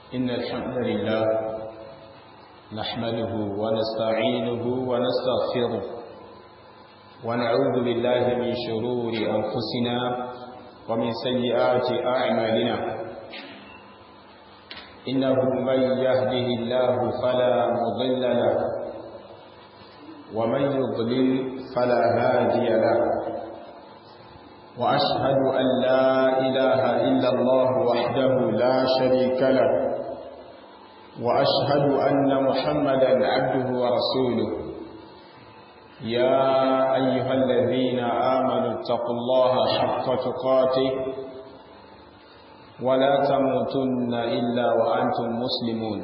إن الحمد لله نحمده ونستعينه ونستغفره ونعوذ بالله من شرور أنفسنا ومن سيئات أعمالنا إنه من يهده الله فلا مضل له ومن يضلل فلا هادي له وأشهد أن لا إله إلا الله وحده لا شريك له وأشهد أن محمدا عبده ورسوله يا أيها الذين آمنوا اتقوا الله حق تقاته ولا تموتن إلا وأنتم مسلمون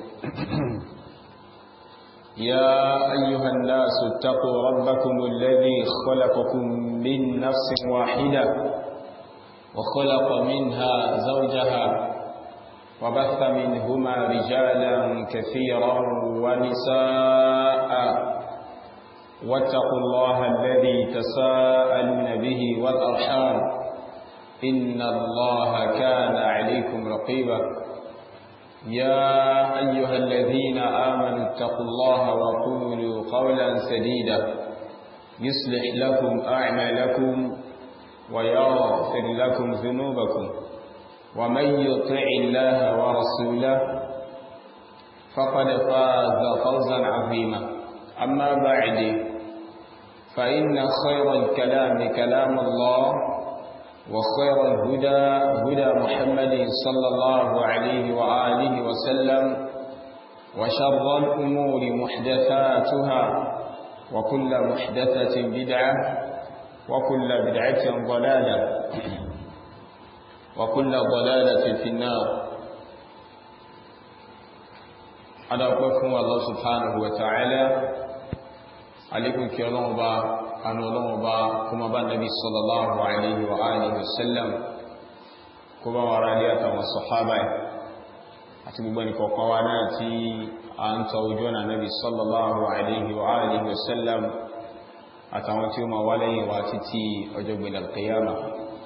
يا أيها الناس اتقوا ربكم الذي خلقكم من نفس واحدة وخلق منها زوجها وبث منهما رجالا كثيرا ونساء واتقوا الله الذي تساءلون به والأرحام إن الله كان عليكم رقيبا يا أيها الذين آمنوا اتقوا الله وقولوا قولا سديدا يصلح لكم أعمالكم ويغفر لكم ذنوبكم ومن يطع الله ورسوله فقد فاز فوزا عظيما أما بعد فإن خير الكلام كلام الله وخير الهدى هدى محمد صلى الله عليه وآله وسلم وشر الأمور محدثاتها وكل محدثة بدعة وكل بدعة ضلالة وكل ضلالة في النار أدعوكم الله سبحانه وتعالى عليكم كي الله با أن الله با كما با النبي صلى الله عليه وآله وسلم كما وراليات والصحابة أتبقى نكوكوانا تي أنت وجونا النبي صلى الله عليه وآله وسلم أتوانتي ما ولي واتتي أجب إلى القيامة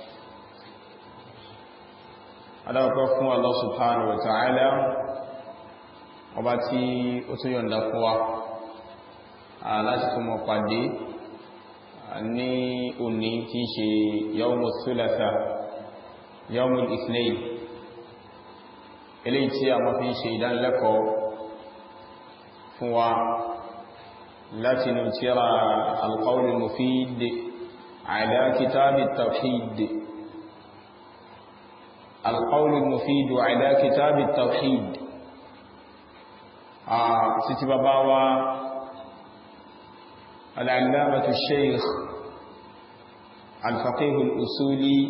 adáwọ̀pẹ́ fún Allah subhanahu wa ta'ala ọba tí ó tún yọ̀nda fún wa láti fún mọ̀ pàdé ní òní tí ṣe yawmul thulatha yawmul ithnain eléyìí tí a mọ́ fi ń ṣe ìdánilẹ́kọ̀ọ́ fún wa láti nù tíra al-qawlul mufid ala kitabit tawhid القول المفيد على كتاب التوحيد ستي باباوا العلامة الشيخ الفقيه الأصولي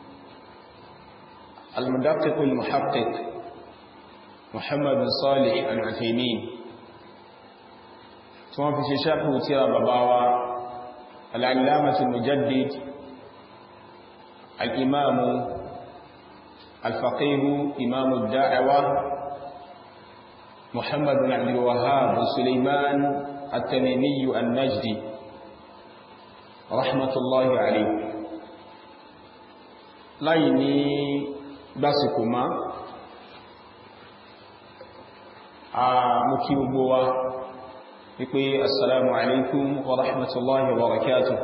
المدقق المحقق محمد بن صالح العثيمين ثم في شيخ تيرا باباوا العلامة المجدد الإمام الفقيه إمام الدعوة محمد بن عبد الوهاب سليمان التميمي النجدي رحمة الله عليه láìní gbásìkò má a mú kí gbogbo wa wípé assalamu alaikum wa rahmatullahi wa barakatuh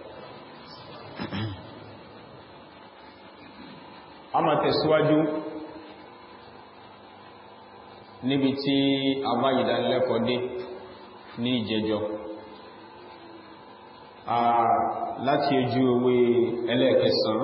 a máa tẹ̀síwájú níbi tí a bá ìdánilẹ́kọ̀ọ́ dé ní ìjẹjọ́ láti ojú owó ẹlẹ́ẹ̀kẹsàn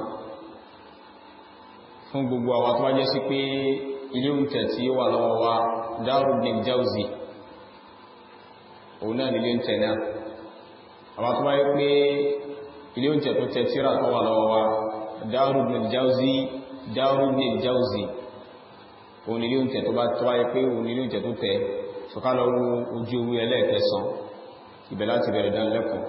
fún gbogbo àwọn tó wá jẹ́ sí pé ilé oúnjẹ tí ó wà lọ́wọ́ wa Darul Ibn Jawzi òun náà nílé oúnjẹ náà àwọn tó wáyé pé ilé oúnjẹ tó tẹ tíra tó wà lọ́wọ́ wa Darul Ibn Jawzi Darul Ibn Jawzi òun nílé oúnjẹ tó bá tó wáyé pé òun nílé oúnjẹ tó tẹ ṣọ̀kálọ̀ ojú owó ẹlẹ́ẹ̀kẹsàn ibẹ̀ láti bẹ̀rẹ̀ dánilẹ́kọ̀ọ́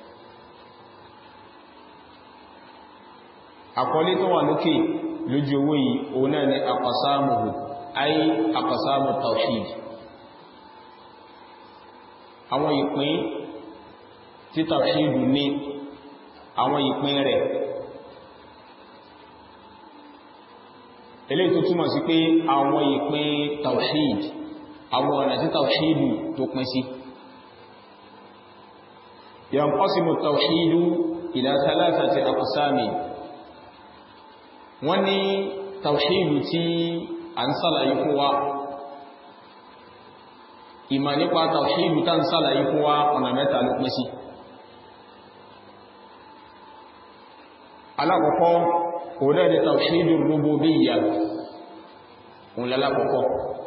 àkọlé tó wà lókè lójú owó yìí òun náà ni aqsamuhu ay aqsamu tawhid àwọn ìpín tí tawhid ní àwọn ìpín rẹ̀ eléyìí tó túmọ̀ sí pé àwọn ìpín tawhid àwọn ọ̀nà tí tawhidu tó pín sí yanqasimu tawhidu ila thalathati aqsami wọ́n ní tawhidu tí a ń sàlàyé fún wa ìmọ̀ nípa tawhidu tá ń sàlàyé fún wa ọ̀nà mẹ́ta ló pín sí alákọ̀ọ́kọ́ òun náà ni tawhidu rububiyyah òun lálákọ̀ọ́kọ́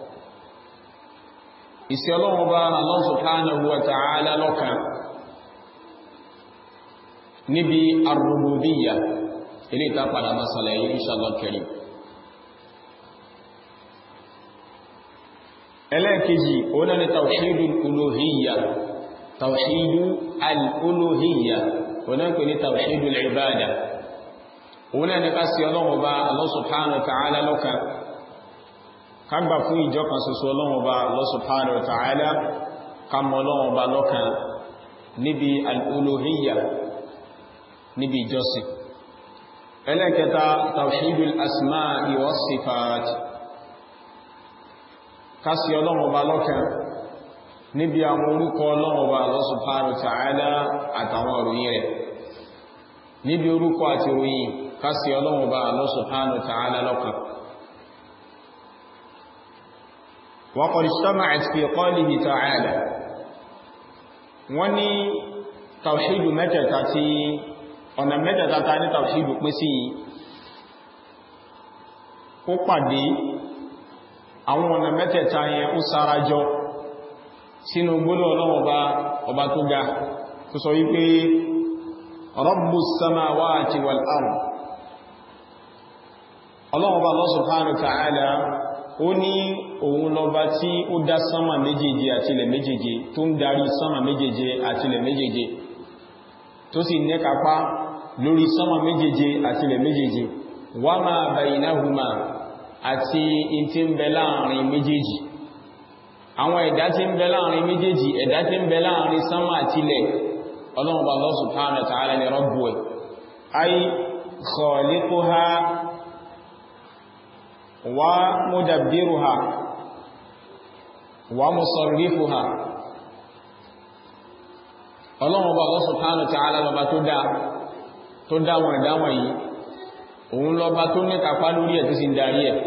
ìsẹ́ ọlọ́run bá Allah subhanahu wa ta'ala lọ́kan níbi ar-rububiyyah ilé ìta padà máa sàlàyé inshallah karim ẹlẹ́ẹ̀kejì òun náà ni tawhidu al-uluhiyyah tawhidu al-uluhiyyah òun náà pè ní tawhidu al-ibadah òun náà ni ká sí ọlọ́run bá Allah subhanahu wa ta'ala lọ́kan ká gbà fún ìjọ kan ṣoṣo ọlọ́run bá Allah subhanahu wa ta'ala ká mọ ọlọ́run bá lọ́kan níbi al-uluhiyyah níbi ìjọsìn ẹlẹ́kẹta tawhidul asma'i was sifat ká sí ọlọ́run bá lọ́kan níbi àwọn orúkọ ọlọ́run bá Allah subhanahu wa ta'ala àtàwọn òròyìn rẹ̀ níbi orúkọ àti òròyìn kásí ọlọ́run bá Allah subhanahu wa ta'ala lọ́kan wa qad ijtama'at fi qawlihi ta'ala wọ́n ní tàwṣídù mẹ́tẹ̀ta tí ọ̀nà mẹ́tẹ̀ta ta ní tàwṣídù pín sí ó pàdé àwọn ọ̀nà mẹ́tẹ̀ta yẹn ó sarajọ sínú gbọ́dọ̀ ọlọ́run bá ọba tó ga tó sọ wípé rabbus samawati wal ard ọlọ́run bá Allah subhanahu wa ta'ala ó ní òun lọba tí ó dá sánmà méjèèje àti ilẹ̀ méjèèje tó ń darí sánmà méjèèje àti ilẹ̀ méjèèje tó sì nẹ́kápá lórí sánmà méjèèje àti ilẹ̀ méjèèje wa ma baynahuma àti in tí ń bẹ láàrin méjèèjì àwọn ẹ̀dá tí ń bẹ láàrin méjèèjì ẹ̀dá tí ń bẹ láàrin sánmà àti ilẹ̀ ọlọ́run bá Allah subhanahu wa ta'ala ni rabbu ẹ̀ ay khaliquha wa mudabbiruha wa musarrifuha ọlọ́run bá Allah subhanahu wa ta'ala lọba tó dá tó dá wọn ẹ̀dá wọn yìí òun lọba tó ní kápá lórí ẹ̀ tó sì ń darí ẹ̀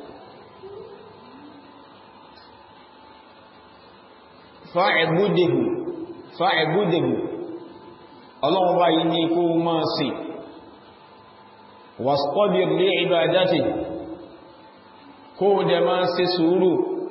fa'buduhu fa'buduhu ọlọ́run bá yìí ní kó máa sìn wastabir li ibadati kó dẹ máa ṣe sùúrù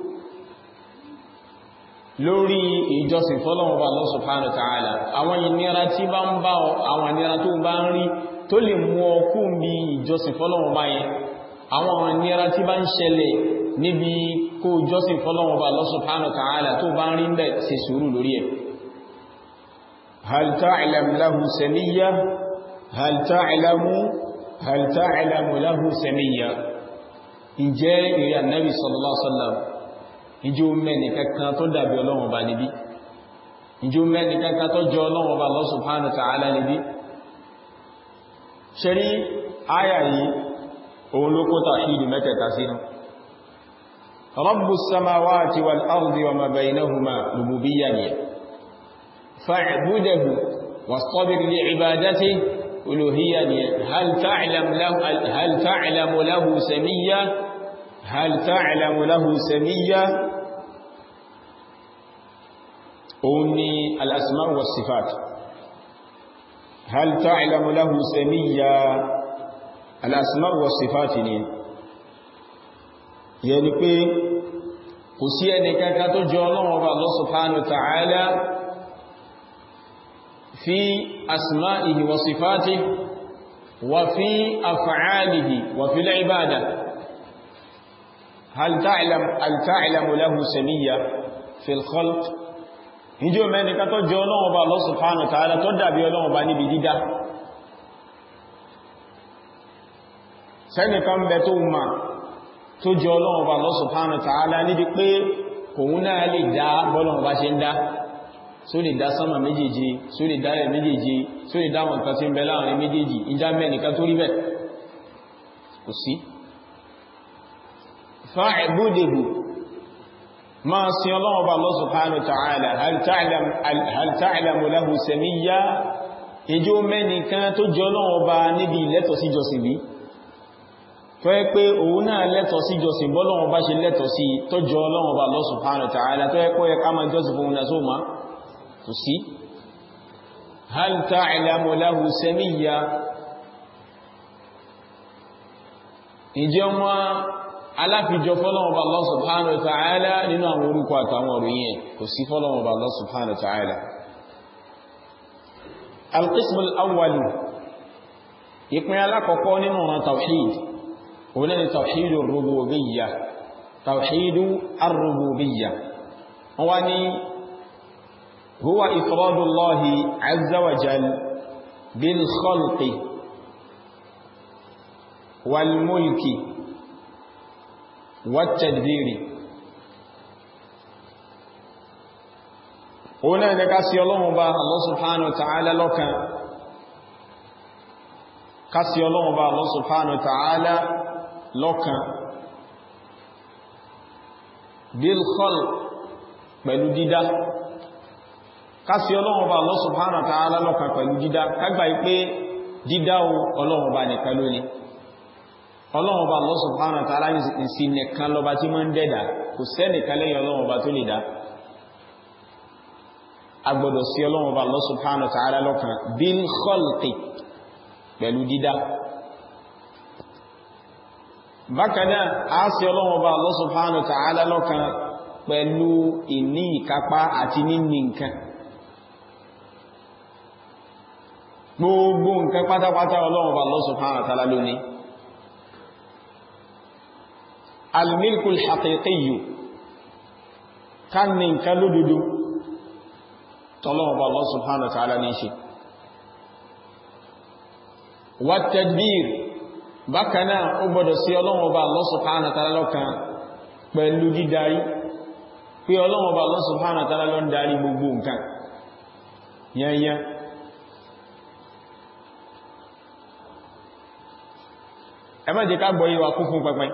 lórí ìjọsìn fọ́lọ́run bá Allah subhanahu wa ta'ala àwọn ìnira tí bá ń bá àwọn ìnira tó bá ń rí tó lè mú ọkú bí ìjọsìn fọ́lọ́run bá yẹn àwọn ìnira tí bá ń ṣẹlẹ̀ níbi kó ìjọsìn fọ́lọ́run bá Allah subhanahu wa ta'ala tó bá ń rí bẹ́ ṣe sùúrù lórí ẹ̀ هل تعلم له سمية هل تعلم هل تعلم له سمية ǹjẹ́ ìrìn ànábì sallallahu alaihi wasallam ìjọ mẹ́ni kankan tó dàbí ọlọ́run bá níbí ìjọ mẹ́ni kankan tó jọ ọlọ́run bá Allah subhanahu wa ta'ala níbí ṣe rí áyà yìí òun ló kó tàhídù mẹ́tẹ̀ẹ̀ta sínú rabbus samawati wal ardi wa ma baynahuma rububiyyah ni فاعبده واصطبر لعبادته ألوهية هل تعلم له هل تعلم له سمية هل تعلم له سمية أني الأسماء والصفات هل تعلم له سمية الأسماء والصفات يعني pé kò sí ẹni kankan tó jọ Ọlọ́run Ọba Allah subhanahu wa ta'ala في أسمائه وصفاته وفي أفعاله وفي العبادة هل تعلم هل تعلم له سمية في الخلق ìjọ mẹ́ni ká tó jọ Ọlọ́run Ọba Allah subhanahu wa ta'ala tó dàbí Ọlọ́run Ọba níbi dídá sẹ́nìkan bẹ tó ma tó jọ Ọlọ́run Ọba Allah subhanahu wa ta'ala níbi pé kòun náà lè dá bọ́lọ́run Ọba ṣe ń dá só lè dá sánmà méjèèjì só lè dá ẹ̀ méjèèjì só lè dáwọn nǹkan tí ń bẹ láàrin méjèèjì ìjá mẹ́nìkan tó rí bẹ̀ kò sí fa'buduhu máa sin ọlọ́run ọba Allah subhanahu wa ta'ala hal ta'lamu lahu samiyya ìjọ mẹ́nìkan tó jọ ọlọ́run ọba níbi lẹ́tọ̀ sí jọsìn bí tó yẹ pé òun náà lẹ́tọ̀ sí jọsìn bọ́lọ́run ọba ṣe lẹ́tọ̀ sí tó jọ ọlọ́run ọba Allah subhanahu wa ta'ala tó yẹ pé yẹ ká máa jọsìn fún un náà sóòmá kò sí hal ta'lamu lahu samiyya ìjẹ́ wọn aláfijọ fọ́lọ́wọ́ Allah subhanahu wa ta'ala nínú àwọn orúkọ àtàwọn òròyìn kò sí fọ́lọ́wọ́ Allah subhanahu wa ta'ala al-qism al-awwal ìpín alákọ̀ọ́kọ́ nínú ọ̀nà tawhid òun ni tawhid ar-rububiyyah tawhid ar-rububiyyah wọ́n ni huwa ifradu Allahi azza wa jal bil khalqi wal mulki والتدبير هنا نكاسي الله با الله سبحانه وتعالى لوكا كاسي الله با الله سبحانه وتعالى لوكا بالخلق pẹ̀lú dídá kásí ọlọ́run bá Allah subhanahu wa ta'ala lọ́kàn pẹ̀lú dídá kágbà ipé dídá ọlọ́run bá nìkan lónìí ọlọ́run bá Allah subhanahu wa ta'ala sí nìkan lọba tí máa ń dẹ́dà kò sẹ́nìkan lẹ́yìn ọlọ́run bá tó lè dá agbọ́dọ̀ sí ọlọ́run bá Allah subhanahu wa ta'ala lọ́kan bil khalqi pẹ̀lú dídá bákanáà a sí ọlọ́run bá Allah subhanahu wa ta'ala lọ́kan pẹ̀lú ìní ìkápá àti níní nǹkan gbogbo nǹkan pátápátá ọlọ́run bá Allah subhanahu wa ta'ala lónìí الملك الحقيقي كان من كالودود طلب الله سبحانه وتعالى نيشي والتدبير بكنا عبد سي الله وبا الله سبحانه وتعالى لوكان pẹ̀lú dídarí pé ọlọ́run ọba Allah subhanahu wa ta'ala ló ń darí gbogbo nǹkan yẹnyẹ ẹ má jẹ́ ká gbọ́ yíwa kún fún pẹpẹ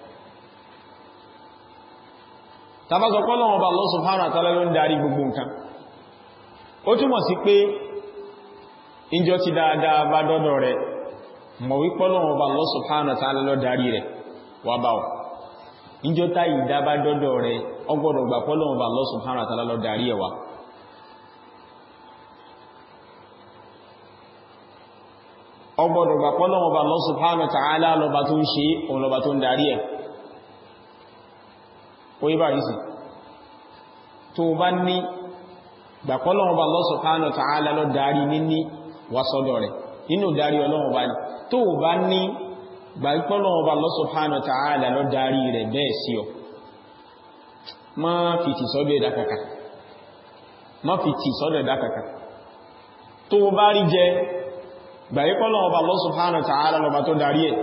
tàbázọ pọ́lọ́wọ́n bá Allah subhanahu wa ta'ala ló ń darí gbogbo nǹkan ó túmọ̀ sí pé ìjọ ti dáadáa bá dọ́dọ̀ rẹ̀ mọ̀ wí pọ́lọ́wọ́n bá Allah subhanahu wa ta'ala ló darí rẹ̀ wà bá wà ìjọ tá ìdá bá dọ́dọ̀ rẹ̀ ọgbọ́dọ̀ gbà pọ́lọ́wọ́n bá Allah subhanahu wa ta'ala ló darí ẹ̀ wà ọgbọ́dọ̀ gbà pọ́lọ́wọ́n bá Allah subhanahu wa ta'ala lọ́ba tó ń ṣe òun lọ́ba tó ń darí ẹ̀ orí bá rísì tó bá ní gbàpọ́lọ́wọ́ bá Allah subhanahu wa ta'ala lọ darí níní wásọ́dọ̀ rẹ̀ nínú darí ọlọ́wọ́ bá ní tó bá ní gbàpọ́lọ́wọ́ bá Allah subhanahu wa ta'ala lọ darí rẹ̀ bẹ́ẹ̀ sí ọ má fi tì sọ́dọ̀ ẹ̀dá kàkà má fi tì sọ́dọ̀ ẹ̀dá kàkà tó bá rí jẹ gbàpọ́lọ́wọ́ bá Allah subhanahu wa ta'ala lọ bá tó darí ẹ̀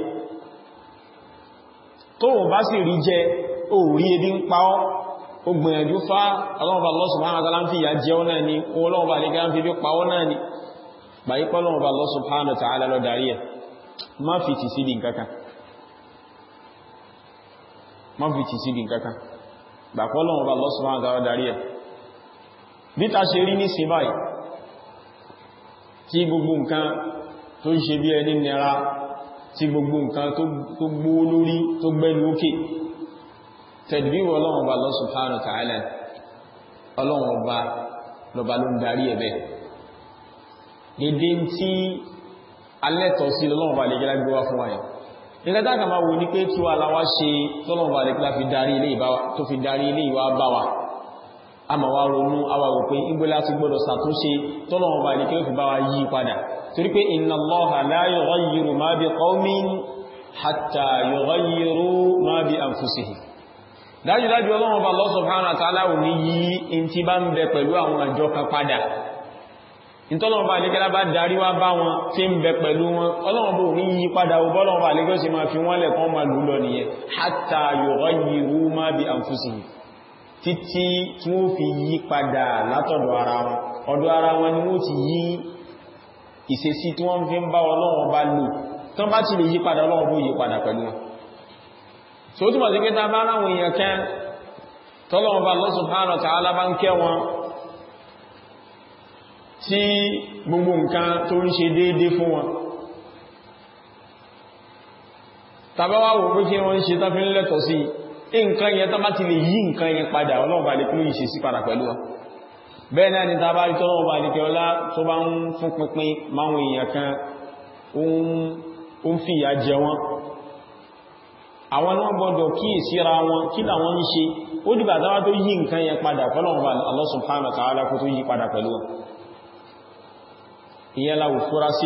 tó bá sì rí jẹ orí ebi ń pa ọ́ ó gbìyànjú fá ọlọ́ọ̀bà Allah subhanahu wa ta'ala ń fi ìyà jẹ ọ́ náà ni ọlọ́ọ̀bà lè gán fi bí pa ọ́ náà ni báyí pọ́lọ́ọ̀bà Allah subhanahu wa ta'ala lọ darí ẹ̀ má fi tì síbi nǹkankan má fi tì síbi nǹkankan bà pọ́lọ́ọ̀bà Allah subhanahu wa ta'ala darí ẹ̀ bí ta ṣe rí ní sí báyìí tí gbogbo nǹkan tó ń ṣe bí ẹni nira tí gbogbo nǹkan tó gbó lórí tó gbẹ́nu ókè tẹ̀dìbíwọ̀ ọlọ́run ọba Allah subhanahu wa ta'ala ọlọ́run ọba lọba ló ń darí ẹ̀bẹ̀ dédé tí alẹ́tọ̀ sí lọ́lọ́run ọba lẹ́gẹ́lá gbé wá fún wáyé nígbàtá kà máa wo ní pé tí wà láwá ṣe tọ́lọ́run ọba lẹ́gẹ́lá tó fi darí ilé ìwà bá wa a ma wá ronú àwa wò pé igbó láti gbọ́dọ̀ ṣàtúnṣe tọ́lọ́run ọba lẹ́gẹ́lá fi bá wa yí padà torí pé inna Allaha la yughayyiru ma bi qawmin hatta yughayyiru ma bi anfusihim dájúdájú ọlọ́run ọba Allah subhanahu wa ta'ala ní yí in tí bá ń bẹ pẹ̀lú àwọn àjọ kan padà ìtọ́lọ́run bá lẹ́gẹ́lá bá darí wá bá wọn tí ń bẹ pẹ̀lú wọn ọlọ́run bó ní yí padà ọlọ́run bá lẹ́gẹ́ sí máa fi wọ́n lẹ̀ kán máa lù lọ nìyẹn hatta yughayyiru ma bi anfusihim títí tí wọ́n fi yí padà látọ̀dọ̀ ara wọn ọ̀dọ̀ ara wọn ni wọ́n ti yí ìṣesí tí wọ́n fi ń bá ọlọ́run bá lò tán bá ti lè yí padà ọlọ́run bó yí padà pẹ̀lú wọn so túnmọ̀ sí pé ta bá ráwọn èèyàn kẹ́ tọ́lọ́wọ́n bá Allah subhanahu wa ta'ala bá ń kẹ́ wọn tí gbogbo nǹkan tó ń ṣe déédé fún wọn tàbáwà wò pé kí wọ́n ṣe tán fi ń lẹ́tọ̀ sí nǹkan yẹn tán bá ti lè yí nǹkan yẹn padà ọlọ́run bá lè kí ló yìí ṣe sí padà pẹ̀lú wọn bẹ́ẹ̀ náà ni tàbá rí tọ́lọ́run bá lè kí ọlá tó bá ń fún pínpín máwọn èèyàn kan ó ń fìyà jẹ wọn àwọn náà gbọdọ̀ kí ìsíra wọn kí làwọn ń ṣe ó dìbà tàbá tó yí nǹkan yẹn padà fọ́lọ́run bá Allah subhanahu wa ta'ala kó tó yí padà pẹ̀lú wọn ìyẹn láwù fúra sí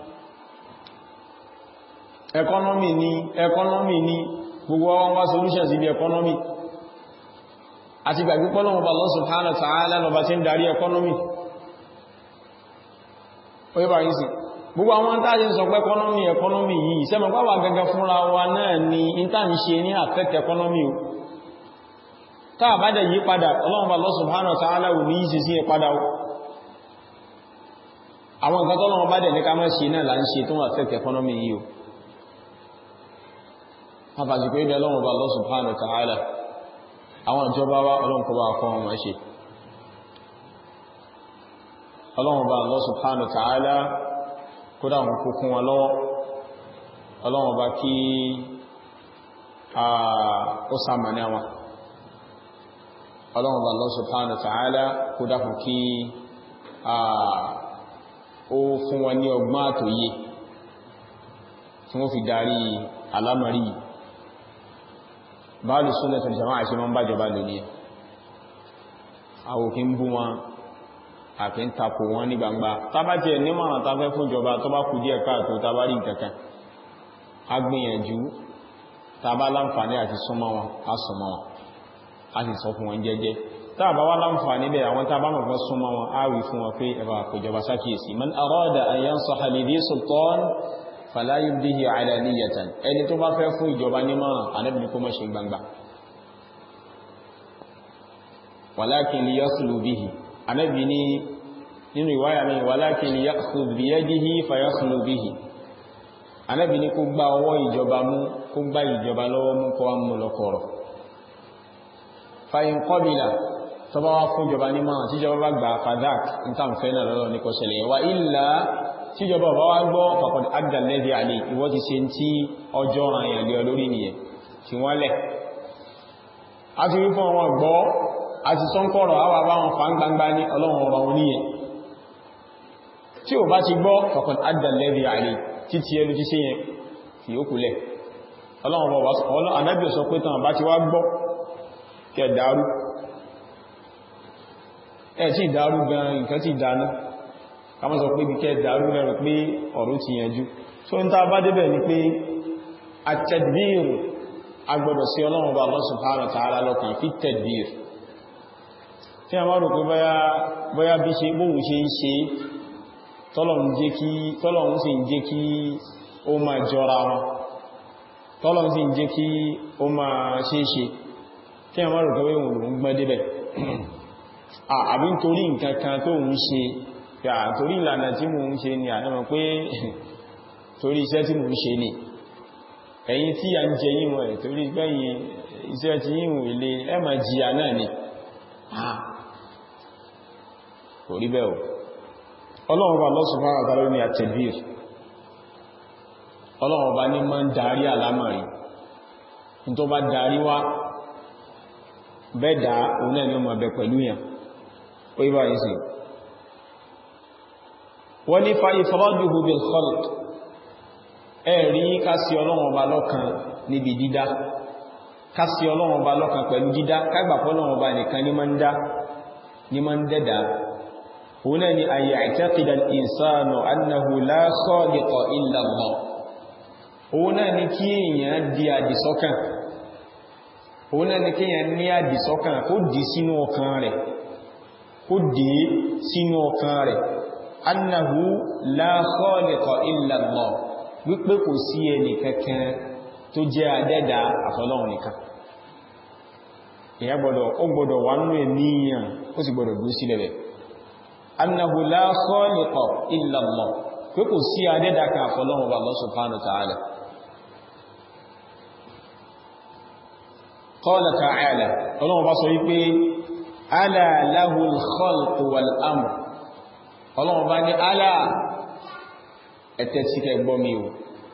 economy ni economy ni gbogbo wọn wá solutions ibi economy àti gbàgbé pọ́lọ́wọ́ bá Allah subhanahu wa ta'ala lọba tí ń darí economy oye bá yìí sí gbogbo àwọn tàbí sọ pé economy economy yìí sẹ́mọ̀ pàwà gẹ́gẹ́ fúnra wa náà ni intan ṣe ní affect economy o táà bá dẹ̀ yí padà ọlọ́wọ́ bá Allah subhanahu wa ta'ala wù ní yìí sí padà o àwọn nǹkan tọ́lọ́wọ́ bá dẹ̀ ní ká máa ṣe náà là ń ṣe tó wà affect economy yìí o àfàsìkò ilẹ̀ ọlọ́run bá Allah subhanahu wa ta'ala àwọn ìjọba wá ọlọ́run kọba kọ́ wọn máa ṣe ọlọ́run bá Allah subhanahu wa ta'ala kódà wọn kó kún wọn lọ́wọ́ ọlọ́run bá kí ó sàmàní àwọn ọlọ́run bá Allah subhanahu wa ta'ala kódà kún kí ó fún wọn ní ọgbọ́n àtòyé tí wọ́n fi darí alámàrí báàlù súnlẹ̀ tó jama'a ṣe máa ń bájọba lónìí àwòkí ń bú wọn àfi ń takò wọn ní gbangba tábá jẹ́ nímọ̀ràn tafẹ́ fún ìjọba tó bá kù díẹ̀ káàtó tábá rí nǹkankan a gbìyànjú tábá láǹfààní àti súnmọ́ wọn a súnmọ́ wọn a sì sọ fún wọn jẹ́jẹ́ tábá wá láǹfààní bẹ̀ àwọn tábá mọ̀ fún súnmọ́ wọn a wí fún wọn pé ẹ̀bà àpèjọba sákìyèsí man arada an yansaha li dhi sultan fala yubdihi alaniyatan ẹni tó bá fẹ́ fún ìjọba nímọ̀ràn Ànábì kó má ṣe gbangba walakin liyakhlu bihi Ànábì ní nínú ìwáyà mi walakin liyakhudh biyadihi fayakhlu bihi Ànábì ní kó gbá ọwọ́ ìjọba mú kó gbá ìjọba lọ́wọ́ mú kó wá mú lọ́kọ̀ọ̀rọ̀ fa in qabila tó bá wá fún ìjọba nímọ̀ràn tíjọba bá gbà fadak nítàǹfẹ́ náà lọ́lọ́ ní kó ṣẹlẹ̀ wa illa tíjọba ọba wá gbọ́ faqad adda alladhi alayhi ìwọ́ ti ṣe tí ọjọ́ àyàn lé olórí nìyẹn tí wọ́n lẹ̀ a ti rí fún ọmọ gbọ́ a ti sọ ń kọ́rọ̀ àwà bá wọn fa ń gbangba ní ọlọ́run ọba wọn níyẹn tí ò bá ti gbọ́ faqad adda alladhi alayhi títí ẹlú ti ṣe yẹn fi ó kúlẹ̀ ọlọ́run ọba anábì sọ pé tàn bá ti wá gbọ́ kẹ dàrú ẹ̀ tí ìdàrú gan nǹkan ti dáná kama sọ pé kíkẹ́ dàrú lẹ́rọ pé ọ̀rọ̀ ti yànjú so n ta bá débẹ̀ ni pé at-tadbir agbọ́dọ̀ sí ọlọ́run bá Allah subhanahu wa ta'ala lọ́kàn fi tadbir tí a máa rò pé bóyá bí ṣe bóhun ṣe ń ṣe tọ́lọ̀un sì ń jẹ́ kí ó máa jọra wọn tọ́lọ̀un sì ń jẹ́ kí ó máa ṣe é ṣe tí a máa rò pé òun lòun gbọ́n débẹ̀ àbí nítorí nǹkan kan tó ń ṣe yà torí ìlànà tí mo ń ṣe ni àdámọ̀ pé torí iṣẹ́ tí mo ń ṣe ni ẹ̀yin tí a ń jẹ yíwọ̀n ẹ̀ torí gbẹ̀yìn iṣẹ́ tí yíwọ̀n ilé ẹ máa jìyà náà ni kò rí bẹ́ẹ̀ o ọlọ́run bá Allah subhanahu wa ta'ala ní at-tadbir ọlọ́run bá ní máa ń darí àlámọ̀rí ní tó bá darí wá bẹ́ẹ̀ dá òun náà ni ó máa bẹ pẹ̀lú yàn ó yí báyìí sí wọ́n ní fa ifraduhu bil khalq ẹ̀rí kásí ọlọ́run ọba lọ́kan níbi dídá kásí ọlọ́run ọba lọ́kan pẹ̀lú dídá kágbàpọ̀ ọlọ́run ọba nìkan ní máa ń dá ní máa ń dẹ́dà òun náà ni an ya'taqida al-insanu annahu la khaliqa illa Allah òun náà ni kí èèyàn di àdìsọ́kàn òun náà ni kí èèyàn ní àdìsọ́kàn kó dì sínú ọkàn rẹ̀ kó dì sínú ọkàn rẹ̀ annahu la khaliqa illa Allah wípé kò sí ẹni kankan tó jẹ́ adẹ́dà àfọlọ́run nìkan ìyá gbọ́dọ̀ ó gbọ́dọ̀ wà nínú ènìyàn ó sì gbọ́dọ̀ dúró sílẹ̀ bẹ̀ annahu la khaliqa illa Allah pé kò sí adẹ́dà kan àfọlọ́run bá Allah subhanahu wa ta'ala qala ta'ala ọlọ́run bá sọ wípé ala lahul khalqu wal amr ọlọ́run bá ní ala ẹ̀tẹ́ tí kẹ gbọ́ mi o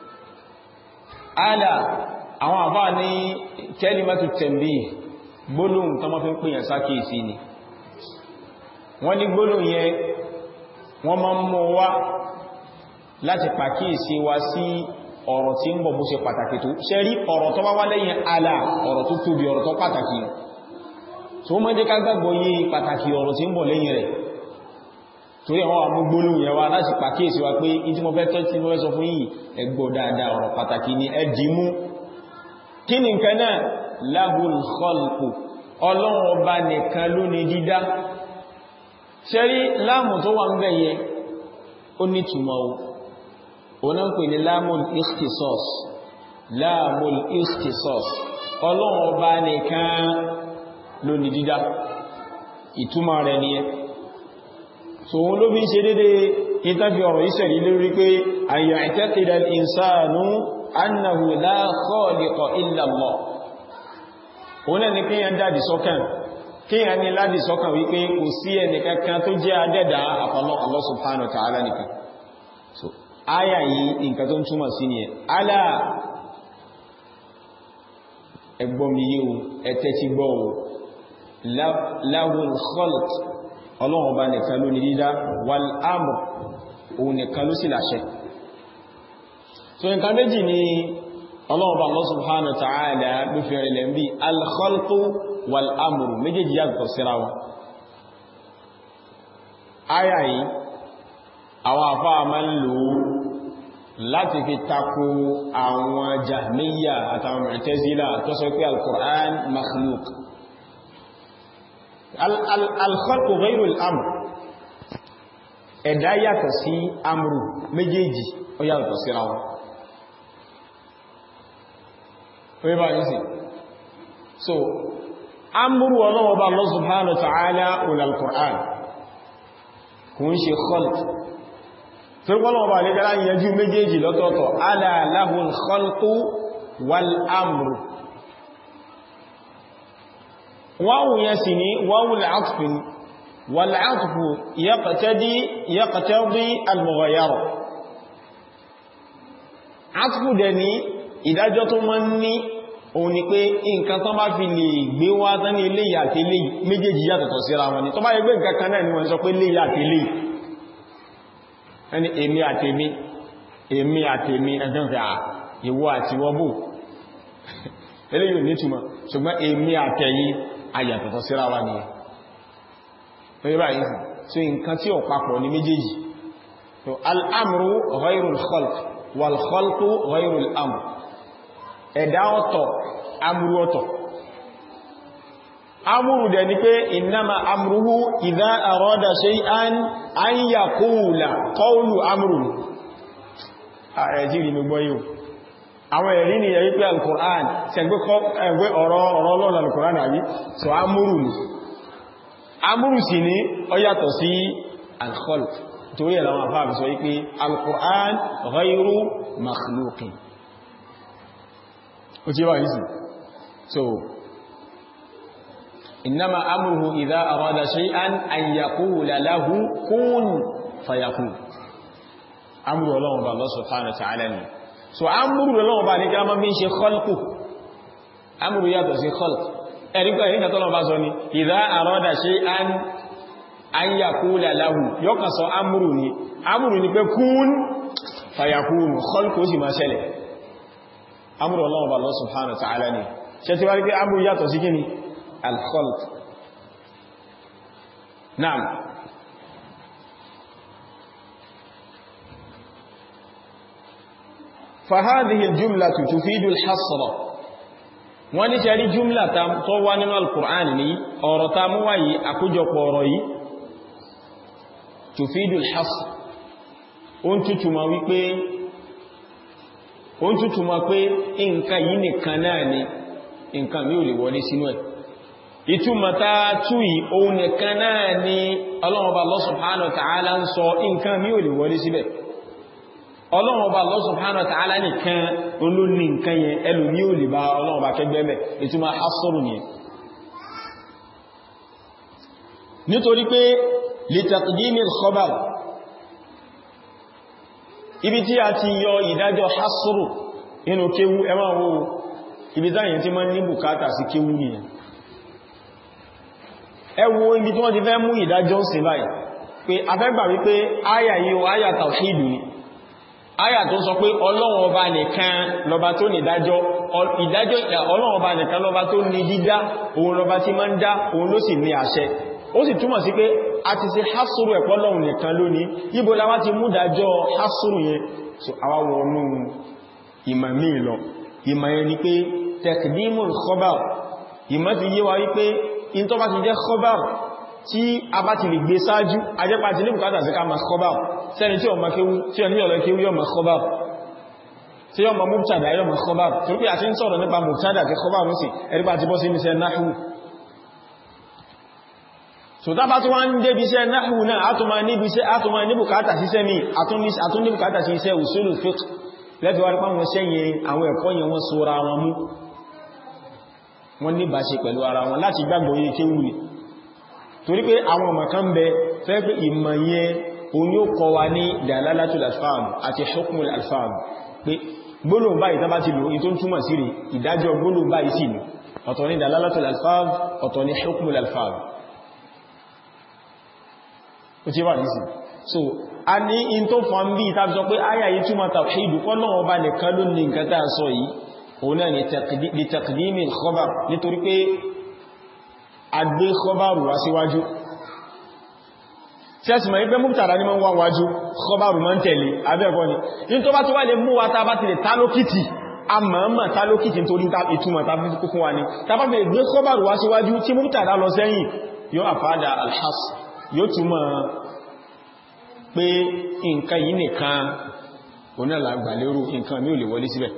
ala àwọn àbá ní kalimatu tanbih gbólóhùn tó mọ́ fi ń pèyàn sákèèsí ni wọ́n ní gbólóhùn yẹn wọ́n máa ń mọ́ wá láti pàkíyèsí wa sí ọ̀rọ̀ tí ń bọ̀ bó ṣe pàtàkì tó ṣe rí ọ̀rọ̀ tó bá wá lẹ́yìn ala ọ̀rọ̀ tó tóbi ọ̀rọ̀ tó pàtàkì tó mọ́ jẹ́ ká gbàgbọ́ yí pàtàkì ọ̀rọ̀ tí ń bọ̀ lẹ́yìn rẹ̀ torí àwọn amúgbólú yẹn wá láti pàkíyèsí wa pé ìdí mo fẹ́ tọ́ tí mo fẹ́ sọ fún yìí ẹ gbọ́ dáadáa ọ̀rọ̀ pàtàkì ni ẹ dì mú kí ni nǹkan náà lahul khalqu ọlọ́run ọba nìkan ló ní dídá ṣe rí láàmù tó wà ń bẹ̀ yẹn ó ní túmọ̀ o òun ń pè ní láàmùl ikhtisas láàmùl ikhtisas ọlọ́run ọba nìkan ló ní dídá ìtumọ̀ rẹ̀ nìyẹn so wọn ló fi ṣe dédé ìtàfi ọ̀rọ̀ ìṣẹ̀lẹ̀ lórí pé àyà i'taqida al-insanu annahu la khaliqa illa Allah òun náà ni kíyàn dáàdì sọ́kàn kíyàn ní láti sọ́kàn wípé kò sí ẹni kankan tó jẹ́ adẹ́dà àfọlọ́ Allah subhanahu wa ta'ala nìkan so áyà yìí nǹkan tó ń túmọ̀ sí ni ẹ̀ alá ẹgbọ́n mi yíò ẹ̀tẹ́ ti gbọ́ o lahul khalq ọlọ́run ọba nìkan ló ní dídá wal amr òun nìkan ló sì láṣẹ so nǹkan méjì ni ọlọ́run ọba Allah subhanahu wa ta'ala ló fi rẹ̀ lẹ́mbí al khalqu wal amr méjèèjì yàtọ̀ síra wọn áyà yìí àwọn àfáà máa ń lò ó láti fi tako àwọn jahmiya àtàwọn mu'tazila tó sọ pé al-Qur'an makhluk al-khalqu ghayru al-amr ẹ̀dá yàtọ̀ sí amru méjèèjì ó yàtọ̀ síra wọn orí bá yìí sí so amru ọlọ́wọ́ bá Allah subhanahu wa ta'ala ul al-Qur'an kùn ṣe khalq Fẹ́gbọ́nà ọba lè dára yẹjú méjèèjì lọ́tọ̀ọ̀tọ̀, ala lahul khalqu wal amru. Wáwù yẹn sì ní wáwù l'áàtùfin, wal áàtùfù yaqtadi yaqtadi al-mughayyara. Áàtùfù dẹ̀ ní ìdájọ́ tó mọ́ ní òun ni pé nǹkan tó bá fi lè gbé wá tán ní eléyìí àti eléyìí méjèèjì yàtọ̀tọ̀ síra wọn ni. Tó bá yẹ gbé nǹkan kan náà ni wọ́n sọ pé eléyìí àti eléyìí ẹni èmi àtèmi èmi àtèmi ẹ̀dọ́fẹ́ à ìwọ àti wọ́bù eléyìí ní túnmọ̀ ṣùgbọ́n èmi àtẹ̀yí ayàtọ̀tọ̀ síra wa ni ẹ̀ báyìí sí nǹkan tí ó papọ̀ ní méjèèjì al'amru ghayrul khalq wal khalqu ghayrul amr ẹ̀dá ọ̀tọ̀ amru ọ̀tọ̀ amúrù dẹ̀ ni pé ìnáma amúrúhú ìdá àrọ́dà shay'an an yaqula qawlu amúrù ààrẹ jíri mi gbọ́ yíò àwọn ẹ̀rí ni yẹ̀ wípé al-Qur'an ṣẹgbẹ́ ọ̀rọ̀ ọlọ́run al-Qur'an àbí so amúrù ni amúrù sì ní ó yàtọ̀ sí al-khalq torí ẹ̀ láwọn afáàbì sọ wípé al-Qur'an ghayru makhluqin ó tí wà yìí sí so إنما أمره إذا أراد شيئا أن يقول له كن فيكون أمر الله بالله سبحانه وتعالى so أمر الله bá ní kama min ṣe khalqu أمر yàtọ̀ sí khalq ẹ̀ríkọ́ ẹ̀ríkà tọ́lọ bá sọ ní إذا أراد شيئا أن يقول له yọ́kà sọ أمر ni أمر ni pé kún فيكون khalqu sì máa ṣẹlẹ̀ أمر الله بالله سبحانه وتعالى ni ṣe ti wá rí pé أمر yàtọ̀ sí kíni الخلق نعم فهذه الجملة تفيد الحصر wọ́n ní ṣẹ́rí jùmlà tó wá nínú al-Qur'an ní ọ̀rọ̀ ta mú wáyé àkójọpọ̀ ọ̀rọ̀ yìí tufidul hasr ó ń tútùmọ̀ wípé ó ń tútùmọ̀ pé nǹkan yìí nìkan náà ni nǹkan mi ò lè wọlé sínú ẹ̀ ìtumọ̀ta túyì òun nìkan náà ni Ọlọ́run Ọba Allah subhanahu wa ta'ala ń sọ nǹkan mí ò lè wọlé síbẹ̀ ọlọ́run ọba Allah subhanahu wa ta'ala nìkan olóní nǹkan yẹn ẹlòmí ò lè bá ọlọ́run ọba kẹgbẹ́mẹ̀ ìtumọ̀ hasọ́rù nìyẹn nítorí pé li taqdimi al-khabar ibi tí a ti yọ ìdájọ́ hasọ́rù nínú kéwú ẹ máa wo ibi táyìn tí ma ní bùkátà sí kéwú nìyẹn ẹ wo ibi tí wọ́n ti fẹ́ mú ìdájọ́ sí báyìí pé afẹ́gbà wípé áyà yìí o áyà tàwhídù ni áyà tó sọ pé ọlọ́run ọba nìkan lọba tó ní ìdájọ́ ìdájọ́ ọlọ́run ọba nìkan lọba tó ní dídá òun lọba tí máa ń dá òun ló sì ní àṣẹ ó sì túmọ̀ sí pé a ti ṣe hásùrù ẹ̀pọ̀ lọ́run nìkan lónìí ibo la wá ti mú dájọ́ hásùrù yẹn so àwa wọnú ìmọ̀ míì lọ ìmọ̀ yẹn ni pé tẹ̀kìdímùn khabar ìmọ̀ ti yé wa wípé in tó bá ti jẹ́ khabar tí a bá ti lè gbé sáájú ajẹ́pá ti ní bùkátà sí ká ma khabar sẹ́ni tí ọmọ kéwú tí ọ ní ọ̀lọ́ kéwú yọ ma khabar tí yọ ma mubtada yọ ma khabar tó pé àti ń sọ̀rọ̀ nípa mubtada àti khabar mú sí ẹ̀rípa ti bọ́ sí iṣẹ́ nahwu so tá bá tó wá ń débi iṣẹ́ nahwu náà átùmá ní bùkátà sí iṣẹ́ mi àtún ní bùkátà sí iṣẹ́ usulul fiqh lẹ́tí wá rí pàwọn sẹ́yìn àwọn ẹ̀kọ́ yẹn wọ́n sóra wọn mú wọ́n ní bá ṣe pẹ̀lú ara wọn láti gbàgbọ́ yìí kéwù ní torí pé àwọn ọmọ kan bẹ fẹ́ pé ìmọ̀ yẹn òun yóò kọ wa ní dalalatul alfam àti hukmul alfam pé gbólóhùn báyìí tán bá ti lò ní tó ń túmọ̀ sí rí ìdájọ́ gbólóhùn báyìí sì ní ọ̀tọ̀ ní dalalatul alfam ọ̀tọ̀ ní hukmul alfam ó ti wà nísìn so a ní in tó fọ́n bí tàbí sọ pé ayà yìí túnmọ̀ tàwíìdù Ọlọ́run Ọba nìkan ló ní nǹkan tàà sọ yìí òun náà ni li taqdimi al-khabar nítorí pé a gbé khabaru wá síwájú tí a sì mọ̀ ipé mubtada ní wọ́n wájú khabaru mọ́ ń tẹ̀lé abẹ́ẹ̀kọ́ ni in tó bá tó wá lè mú wa ta bá ti lè tálókìtì a mọ̀ọ́mọ̀ tálókìtì nítorí ìtumọ̀ tàbí kúkún wa ni tàbá fi lè gbé khabaru wá síwájú tí mubtada lọ sẹ́yìn yóò àfádà alhas yóò túmọ̀ pé nǹkan yìí nìkan onílà gbàlérò nǹkan mí ò lè wọlé síbẹ̀.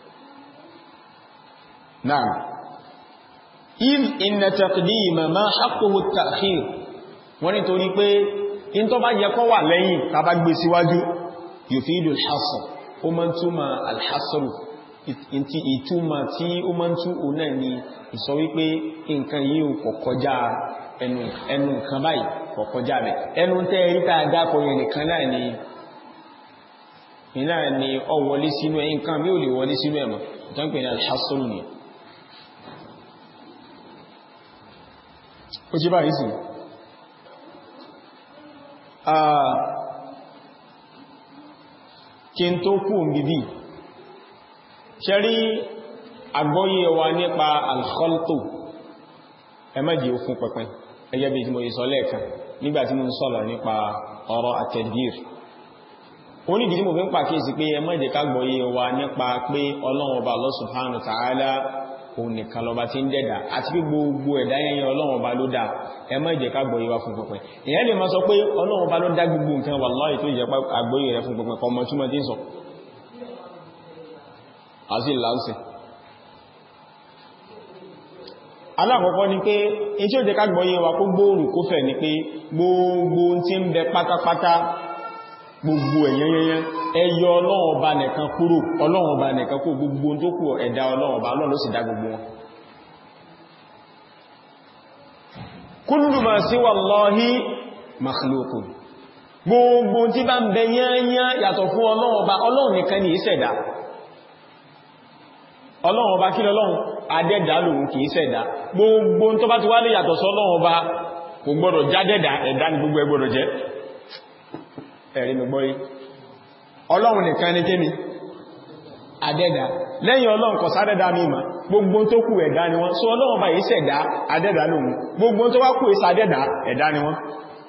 náà if inna taqdima ma haqquhu at-ta'khir wọ́n ni torí pé in tó bá yẹ kó wà lẹ́yìn tàbá gbé síwájú yufidu al-hasr ó mọ́ túnmà al-hasr ìtúmà tí ó mọ́ tún ò náà ni ìsọ wípé nǹkan yìí ò kọ̀kọjá ẹnu nǹkan báyìí kọ̀kọjá rẹ̀ ẹnu tẹ́ ríta àdápọ̀ yẹn nìkan náà ni iná ni ọ wọlé sínú ẹ̀ nǹkan mí ò lè wọlé sínú ẹ̀mọ̀ tó ń pè ní alhassanu ni ó jí báyìí sí kí n tó kú òmìdí ṣe rí àgbọ́yé wa nípa alkhalto ẹmẹ́jì ó fún pẹ̀pẹ̀ ẹgẹ́ bí tí mo yìí sọ lẹ́ẹ̀kan nígbàtí mo ń sọ̀rọ̀ nípa ọ̀rọ̀ àtẹ̀dìr onídìí tí mo fi ń pàkíyèsí pé ẹmẹ́jì ká gbọ́yé wa nípa pé ọlọ́run ọba Allah subhanahu wa ta'ala òun nìkan lọba tí ń dẹ̀dà àti pé gbogbo ẹ̀dá yẹnyẹn ọlọ́run ọba ló dá ẹmẹ́jì ká gbọ́yé wa fún pẹ̀pẹ̀ ìyẹn lè máa sọ pé ọlọ́run ọba ló dá gbogbo nǹkan wallahi tó jẹ́ àgbọ́yé rẹ̀ fún pẹ̀pẹ̀ kọmọ túmọ̀ tí ń sọ àti ìlànsìn alákọ̀ọ́kọ́ ni pé in tí ó jẹ́ kágbọ́yé wa kó gbóòrù kó fẹ̀ ni pé gbogbo tí ń bẹ pátápátá gbogbo ẹ̀yẹnyẹnyẹ ẹyọ ọlọ́run ọba nìkan kúrò ọlọ́run ọba nìkan kó gbogbo tó kù ẹ̀dá ọlọ́run ọba ọlọ́run ló sì dá gbogbo wọn kullu ma siwa Allahi makhluqun gbogbo tí bá ń bẹ yányá yàtọ̀ fún ọlọ́run ọba ọlọ́run nìkan ní ìṣẹ̀dá ọlọ́run ọba kí lọ́lọ́run adẹ́dà lòun kìí ṣẹ̀dá gbogbo tó bá ti wá lè yàtọ̀ sọ́lọ́run ọba kò gbọ́dọ̀ jádẹ́dà ẹ̀dá ní gbogbo ẹgbọ́dọ̀ jẹ́ ẹ̀rí mi gbọ́rí ọlọ́run nìkan ní kémi adẹ́dà lẹ́yìn ọlọ́run kò sádẹ́dà mímọ̀ gbogbo tó kù ẹ̀dá ni wọ́n so ọlọ́run ọba yìí ṣẹ̀dá adẹ́dà lòun gbogbo tó wá kù ìsàdẹ́dà ẹ̀dá ni wọ́n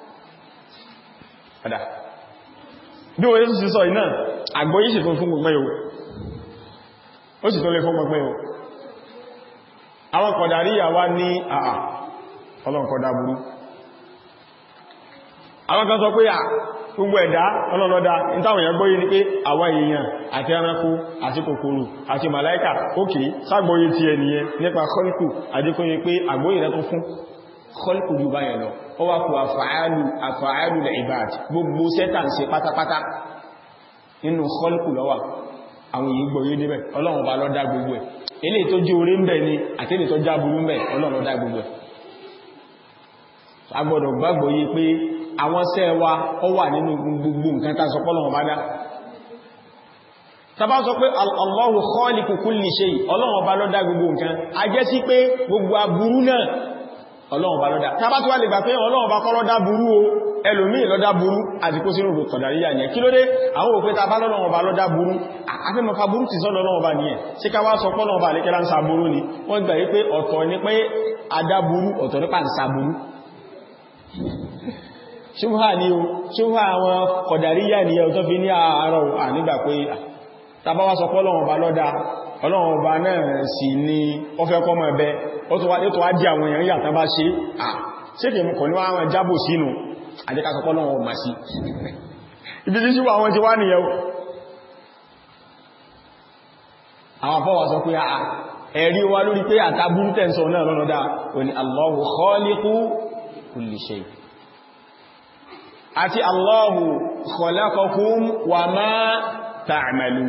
bí wọ́n yẹ́ sí sọ iná àgbóyí sì fún fún gbogbo yóò ó sì tó lè fún gbogbo yóò àwọn kọ̀dàríyà wá ní àà ọlọ́nkọ̀dá burú àwọn kan sọ pé à gbogbo ẹ̀dá ọlọ́lọ́dá ìtàwọn èèyàn gbóyé ní pé àwọn èèyàn àti ẹranko àti kòkòrò àti màláíkà ókè ságbóyé ti ẹniyẹn nípa kọ́líkù àdíkóyé pé àgbóyé rẹ̀ tó fún kọ́líkù jù báyẹ̀ lọ ó wá kú àfààlù àfààlù lẹ̀ ìbáàdì gbogbo sẹ́tà ń ṣe pátápátá nínú kọlùkù lọ́wà àwọn èyí gbọ́ yé débẹ̀ ọlọ́run ọba ló dá gbogbo ẹ̀ eléyìí tó jẹ́ orí ń bẹ ni àti eléyìí tó já burú ń bẹ ọlọ́run ló dá gbogbo ẹ̀ a gbọ́dọ̀ gbàgbọ́ yé pé àwọn sẹ́ wa ó wà nínú gbogbo nǹkan tá sọ pé ọlọ́run bá dá tàbá sọ pé Allahu khaliqu kulli shay ọlọ́run ọba ló dá gbogbo nǹkan a jẹ́ sí pé gbogbo aburú náà ọlọ́run ọba ló dá tàbá tó wà lè gbà pé ọlọ́run ọba kọ́ ló dá burú o ẹlòmíì ló dá burú àti kó sínú rò kọ̀dàríyà yẹn kí ló dé àwọn òpé tàbá lọ́lọ́run ọba ló dá burú afẹ́mọ̀ká burú ti sọ́lọ́ ọlọ́run ọba nìyẹn sí ká wá sọ pé ọlọ́run ọba àlékẹ́lá ń sa burú ni wọ́n gbà yí pé ọ̀tọ̀ ní pé adá burú ọ̀tọ̀ nípa ń sa burú ṣúhà ní o ṣúhà àwọn kọ̀dàríyà ní ẹ̀ tó fi ní àárọ̀ ànígbà pé tàbá wá sọ pé ọlọ́run ọba lọ́dá ọlọ́run ọba náà sì ní ó fẹ́ kọ́mọ ẹbẹ ó tó wá jí àwọn èèyàn yà tán bá ṣe à ṣe kè mú kọ̀ ní wọ́n jábò sínú àjẹ́ká sọ pé ọlọ́run ọmọ sí ibi tí ṣúwà àwọn ti wá nìyẹn àwọn afọ́wà sọ pé à ẹ̀rí wa lórí pé àtàbúrú tẹ́ǹsọ̀ náà lọ́nà òní Allahu khaliqu kulli shay àti Allahu khalaqakum wa ma ta'malun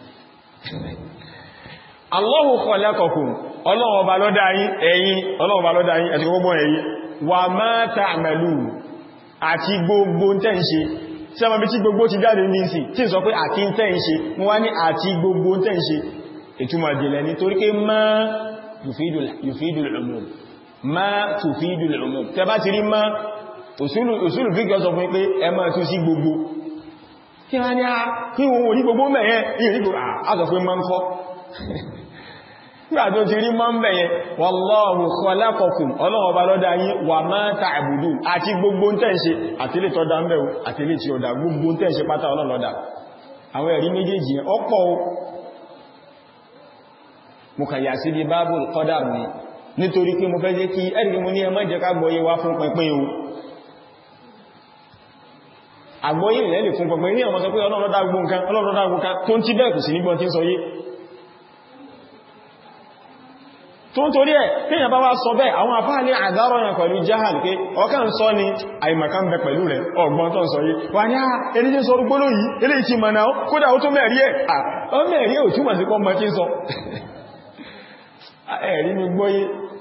Allahu khalaqakum ọlọ́run ọba ló dá yín ẹ̀yin ọlọ́run ọba ló dá yín àti gbogbo ẹ̀yin wa ma ta'malun àti gbogbo tẹ́ ń ṣe tí a ma bí tí gbogbo ti jáde ní sí tí ń sọ pé àti tẹ́ ń ṣe wọ́n wá ní àti gbogbo tẹ́ ń ṣe ìtumọ̀ jìnlẹ̀ nítorí pé ma yufidul umum ma tufidul umum tẹ bá ti rí ma òsúlù fíkẹ́ sọ fún pé ẹ máa tún sí gbogbo kí wá ní a kí wọ́n orí gbogbo mẹ́yẹn ìrìgbò àtọ̀ fún máa ń kọ́ nígbà tó ti rí máa ń bẹ̀yẹn wallahu khalaqakum ọlọ́wọ́ bá lọ́dá yín wa ma ta'budun àti gbogbo ń tẹ́ǹṣe àti ilé tọ́dá ń bẹ̀wò àti ilé tí ó dá gbogbo ń tẹ́ǹṣe pátá ọlọ́lọ́dá àwọn ẹ̀rí méjèèjì yẹn ọ̀pọ̀ mo kà yà sí bí bábùl qadar ni nítorí pé mo fẹ́ jẹ́ kí ẹ̀rì mo ní ẹ má jẹ́ ká gbọ́yé wá fún pínpín o àgbọ́yé rẹ̀ lè fún pínpín ní ọmọ sọ pé Ọlọ́run dá gbogbo nǹkan Ọlọ́run dá gbogbo nǹkan tó ń tí bẹ́ẹ̀ kù sí nígbọ́n tí ń sọ yé tó ń torí ẹ̀ tíyàn bá wá sọ bẹ́ẹ̀ àwọn àfáà ní àdárọ̀ yẹn pẹ̀lú jahal pé ọkà ń sọ ni àìmọ̀ká ń bẹ pẹ̀lú rẹ̀ ọgbọ́n tó ń sọ yé wà ní àà ẹni tí ń sọ rúgbóló yìí eléyìí ti mọ̀nà kódà ó tó mẹ́rí ẹ̀ ọ mẹ́rí ò túmọ̀ sí pọ́ mọ́ tí ń sọ ẹ̀rí mi gbọ́yé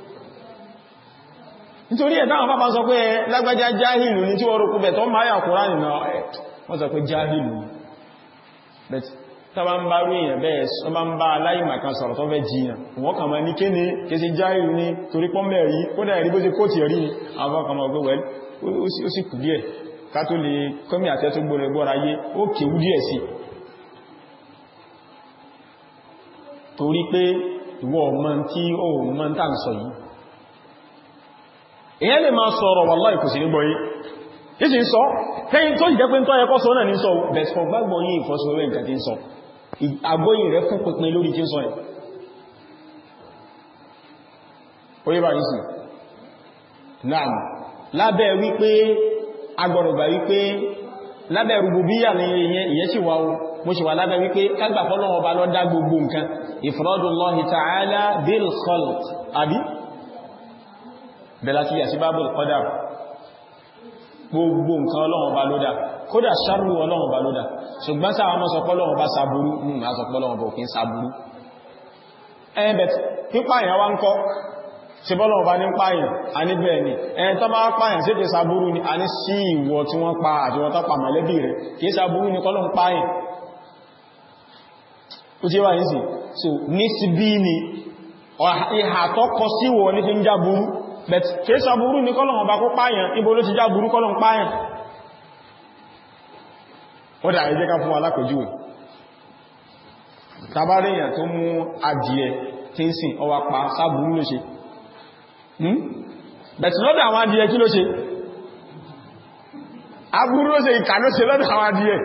nítorí ẹ̀ táwọn pápá sọ pé lágbájá jáhìlù ní tí wọ́n rò kúbẹ̀ tó máa yà kúrá nìna wọ́n sọ pé jáhìlù bẹ̀t tàbá ń bá rú èèyàn bẹ́ẹ̀ sọ bá ń bá aláìmàkan sọ̀rọ̀ tó fẹ́ jiyàn wọ́n kà máa ní kí ní kí sí jáhìlù ní torí pọ́ mẹ́rí kódà ẹ̀rí bó ṣe kó ti rí ní àwọn kan máa gbé wẹ́l ó sì kù díẹ̀ ká tó lè kọ́mí àtẹ́ tó gbọ́rẹ̀ gbọ́ra yé ó kéwú díẹ̀ sí torí pé ìwọ ọmọ tí ó mọ́ ń tà ń sọ yìí èyàn lè máa sọ̀rọ̀ wallahi kò sí ní gbọ́yí ìsì ń sọ tẹ́yìn tó ìjẹ́ pé ń tọ́ ẹkọ́ sọ náà ní sọ bẹ̀sọ̀ gbágbọ́ yìí ìfọ́síwẹ́wẹ́ nǹkan tí ń sọ àgbóyìn rẹ̀ fún pínpín lórí tí ń sọ ẹ̀ oye bá yìí sí náà lábẹ́ wípé agbọ̀rọ̀gbà wípé lábẹ́ rububiyya ní ìyẹn sì wá mo ṣe wà lábẹ́ wípé kágbà fọ́lọ́wọ́ bá lọ dá gbogbo nǹkan ifradullahi ta'ala bil khalq àbí bẹ̀lá tí yà sí bábùl qadar gbogbo nǹkan ọlọ́wọ́ bá ló dá kódà ṣarú ọlọ́wọ́ bá ló dá ṣùgbọ́n sáwọn mọ́ sọpọ́ lọ́wọ́ bá sàbúrú mú ma sọpọ́ lọ́wọ́ bá òfin sàbúrú ẹ̀bẹ̀t pípa ìyàn wá ń kọ́ ṣe bọ́lọ́wọ́ bá ní páyàn a ní bẹ́ẹ̀ ni ẹni tó máa páyàn sí ti sàbúrú ni a ní sí ìwọ tí wọ́n pa àti wọ́n tọ́pa mọ̀lẹ́bí rẹ̀ kìí sàbúrú ni kọ́lọ́ ń páyàn ó tí wà ní sí so ní sí bí ni ìhà tó kọ sí wọ ní fi ń já burú bẹ̀t kìí sàbúrú ni kọ́lọ̀ ọba kó páyàn ibo ló ti já burú kọ́lọ̀ ń páyàn ó dà ẹjẹ́ ká fún alákòjúwẹ̀ tàbáríyàn tó mú adìẹ tí ń sìn ọwà pa sábúrú ló ṣe bẹ̀t lọ́dọ̀ àwọn adìẹ kí ló ṣe aburú ló ṣe ìkà ló ṣe lọ́dọ̀ àwọn adìẹ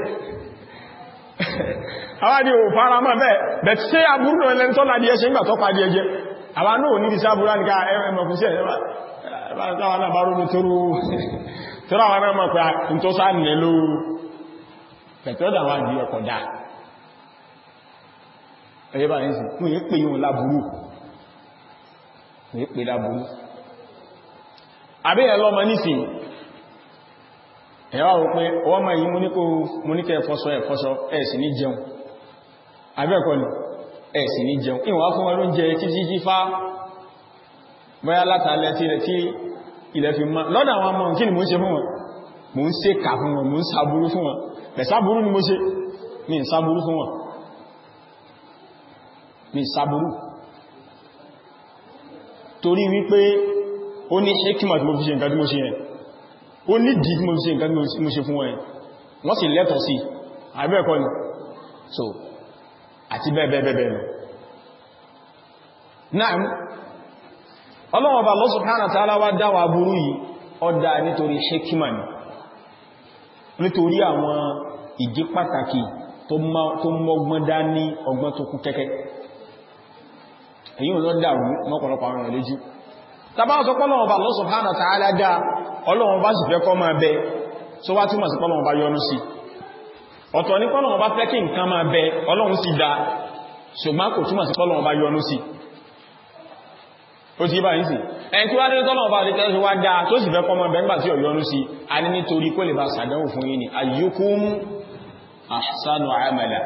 àwọn adìẹ ò fara mọ́ bẹ́ẹ̀ bẹ̀t ṣe aburú lọ lẹ́ni tọ́lá adìẹ ṣe ń gbà tọ́pa adìẹ jẹ àwọn náà ní ìsáàbúrá ní ká ẹmọ̀kú sí ẹ̀yẹ́ bá náà bá rúrú tó rú tọ́rọ àwọn náà mọ̀ pé n tó sáà nílẹ̀ ló pẹ̀tọ́dà wá di ọkọ̀ dáa ẹ̀yẹ́ bá ní sí mú yí pé yíò láburú mú yí pé láburú àbí ẹ̀ lọ́mọ nísìn ẹ̀wà wò pé ọwọ́ ma yìí mú ní kẹ́ ẹ̀fọ́sọ ẹ̀fọ́sọ ẹ̀ sì ní jẹun abẹ́ẹ̀kọ́ ni ẹ̀ sì ní jẹun ìwọ̀n wá fún wọn ló ń jẹ títí jí fá bóyá látàlẹ́ tí ilẹ̀ tí ilẹ̀ fi má lọ́dọ̀ àwọn ọmọ kí ni mo ń ṣe fún wọn mo ń ṣe kà fún wọn mo ń sàbúrú fún wọn bẹ̀ sàbúrú ni mo ṣe mi ń sàbúrú fún wọn mi sàbúrú torí wípé ó ní hikima tí mo fi ṣe nǹkan tí mo ṣe yẹn ó ní dì tí mo fi ṣe nǹkan tí mo ṣe fún wọn yẹn wọ́n sì lẹ́tọ̀ sí àbẹ́ẹ̀kọ́ ni so àti bẹ́ẹ̀bẹ́ẹ̀bẹ́ẹ̀ lọ náà ọlọ́wọ́ bá Allah subhanahu wa ta'ala wá dáwà burú yìí ọdá nítorí hikima ni nítorí àwọn ìdí pàtàkì tó mọ́gbọ́n dá ní ọgbọ́n tó kú kẹ́kẹ́ èyí ò lọ dàrú mọ́pọ̀lọpọ̀ àwọn èèyàn lójú tàbá sọ pọ́lọ̀wọ́ bá Allah subhanahu wa ta'ala dá ọlọ́wọ́ bá sì fẹ́ kọ́ máa bẹ so wá túnmọ̀ sí pọ́lọ̀wọ́ bá yọ́nú sí ọ̀tọ̀ ní pọ́lọ̀wọ́ bá fẹ́ kí nǹkan máa bẹ ọlọ́run sì dá ṣùgbọ́n kò túnmọ̀ sí pọ́lọ̀wọ́ bá yọ́nú sí ó ti bá yìí sí ẹni tí wá dé tọ́lọ̀wọ́ bá lẹ́kẹ́ sí wá dá tó sì fẹ́ kọ́ máa bẹ nígbà tí ó yọ́nú sí a ní nítorí kó lè bá sàdánwò fún yín ni ayyukum ahsanu amala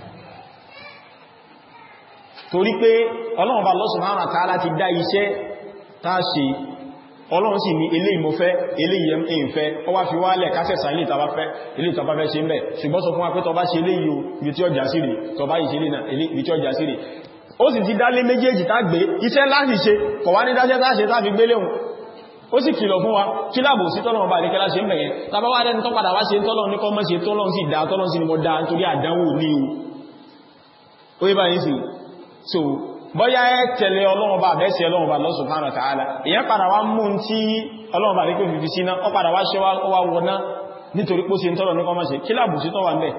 torí pé ọlọ́run bá Allah subhanahu wa ta'ala ti dá iṣẹ́ táà ṣe ọlọ́run sì ní ilé ìmọ̀fẹ́ ilé ìyẹ̀mfẹ́ ọ wá fi wálẹ̀ kásẹ̀sà ilé ìtàbáfẹ́ ilé ìtàbáfẹ́ ṣe ń bẹ̀ ṣùgbọ́n sọ fún wa pé tọba ṣe ilé yìí ibi tí ọjà sí rí tọba yìí ṣe ilé náà ibi tí ọjà sí rí ó sì ti dálé méjèèjì tá gbé iṣẹ́ láti ṣe kọ̀ wá ní dáṣẹ́ tá ṣe tá fi gbélé hùn ó sì kìlọ̀ fún wa kí láàbò sí tọ́lọ́run bá ní kẹ́lá ṣe ń bẹ̀yẹn tàbá wá dẹni tó padà wá ṣe tọ́lọ́run ní kọ́ mọ́ ṣe tọ́lọ́run sì dá tọ́lọ́run sì ni mo dá nítorí àdánwò ní o ó yé báyìí sí so bọ́yá ẹ tẹ̀lé ọlọ́run bá bẹ́ẹ̀sẹ̀ ọlọ́run bá Allah subhanahu wa ta'ala èyàn padà wá mú tí ọlọ́run bá rí pé fífi síná ọ padà wá ṣe wá wọná nítorí pó se ń tọ́lọ ní kọmọ́ ṣe kí láàbùsí tọ́wà ń bẹ̀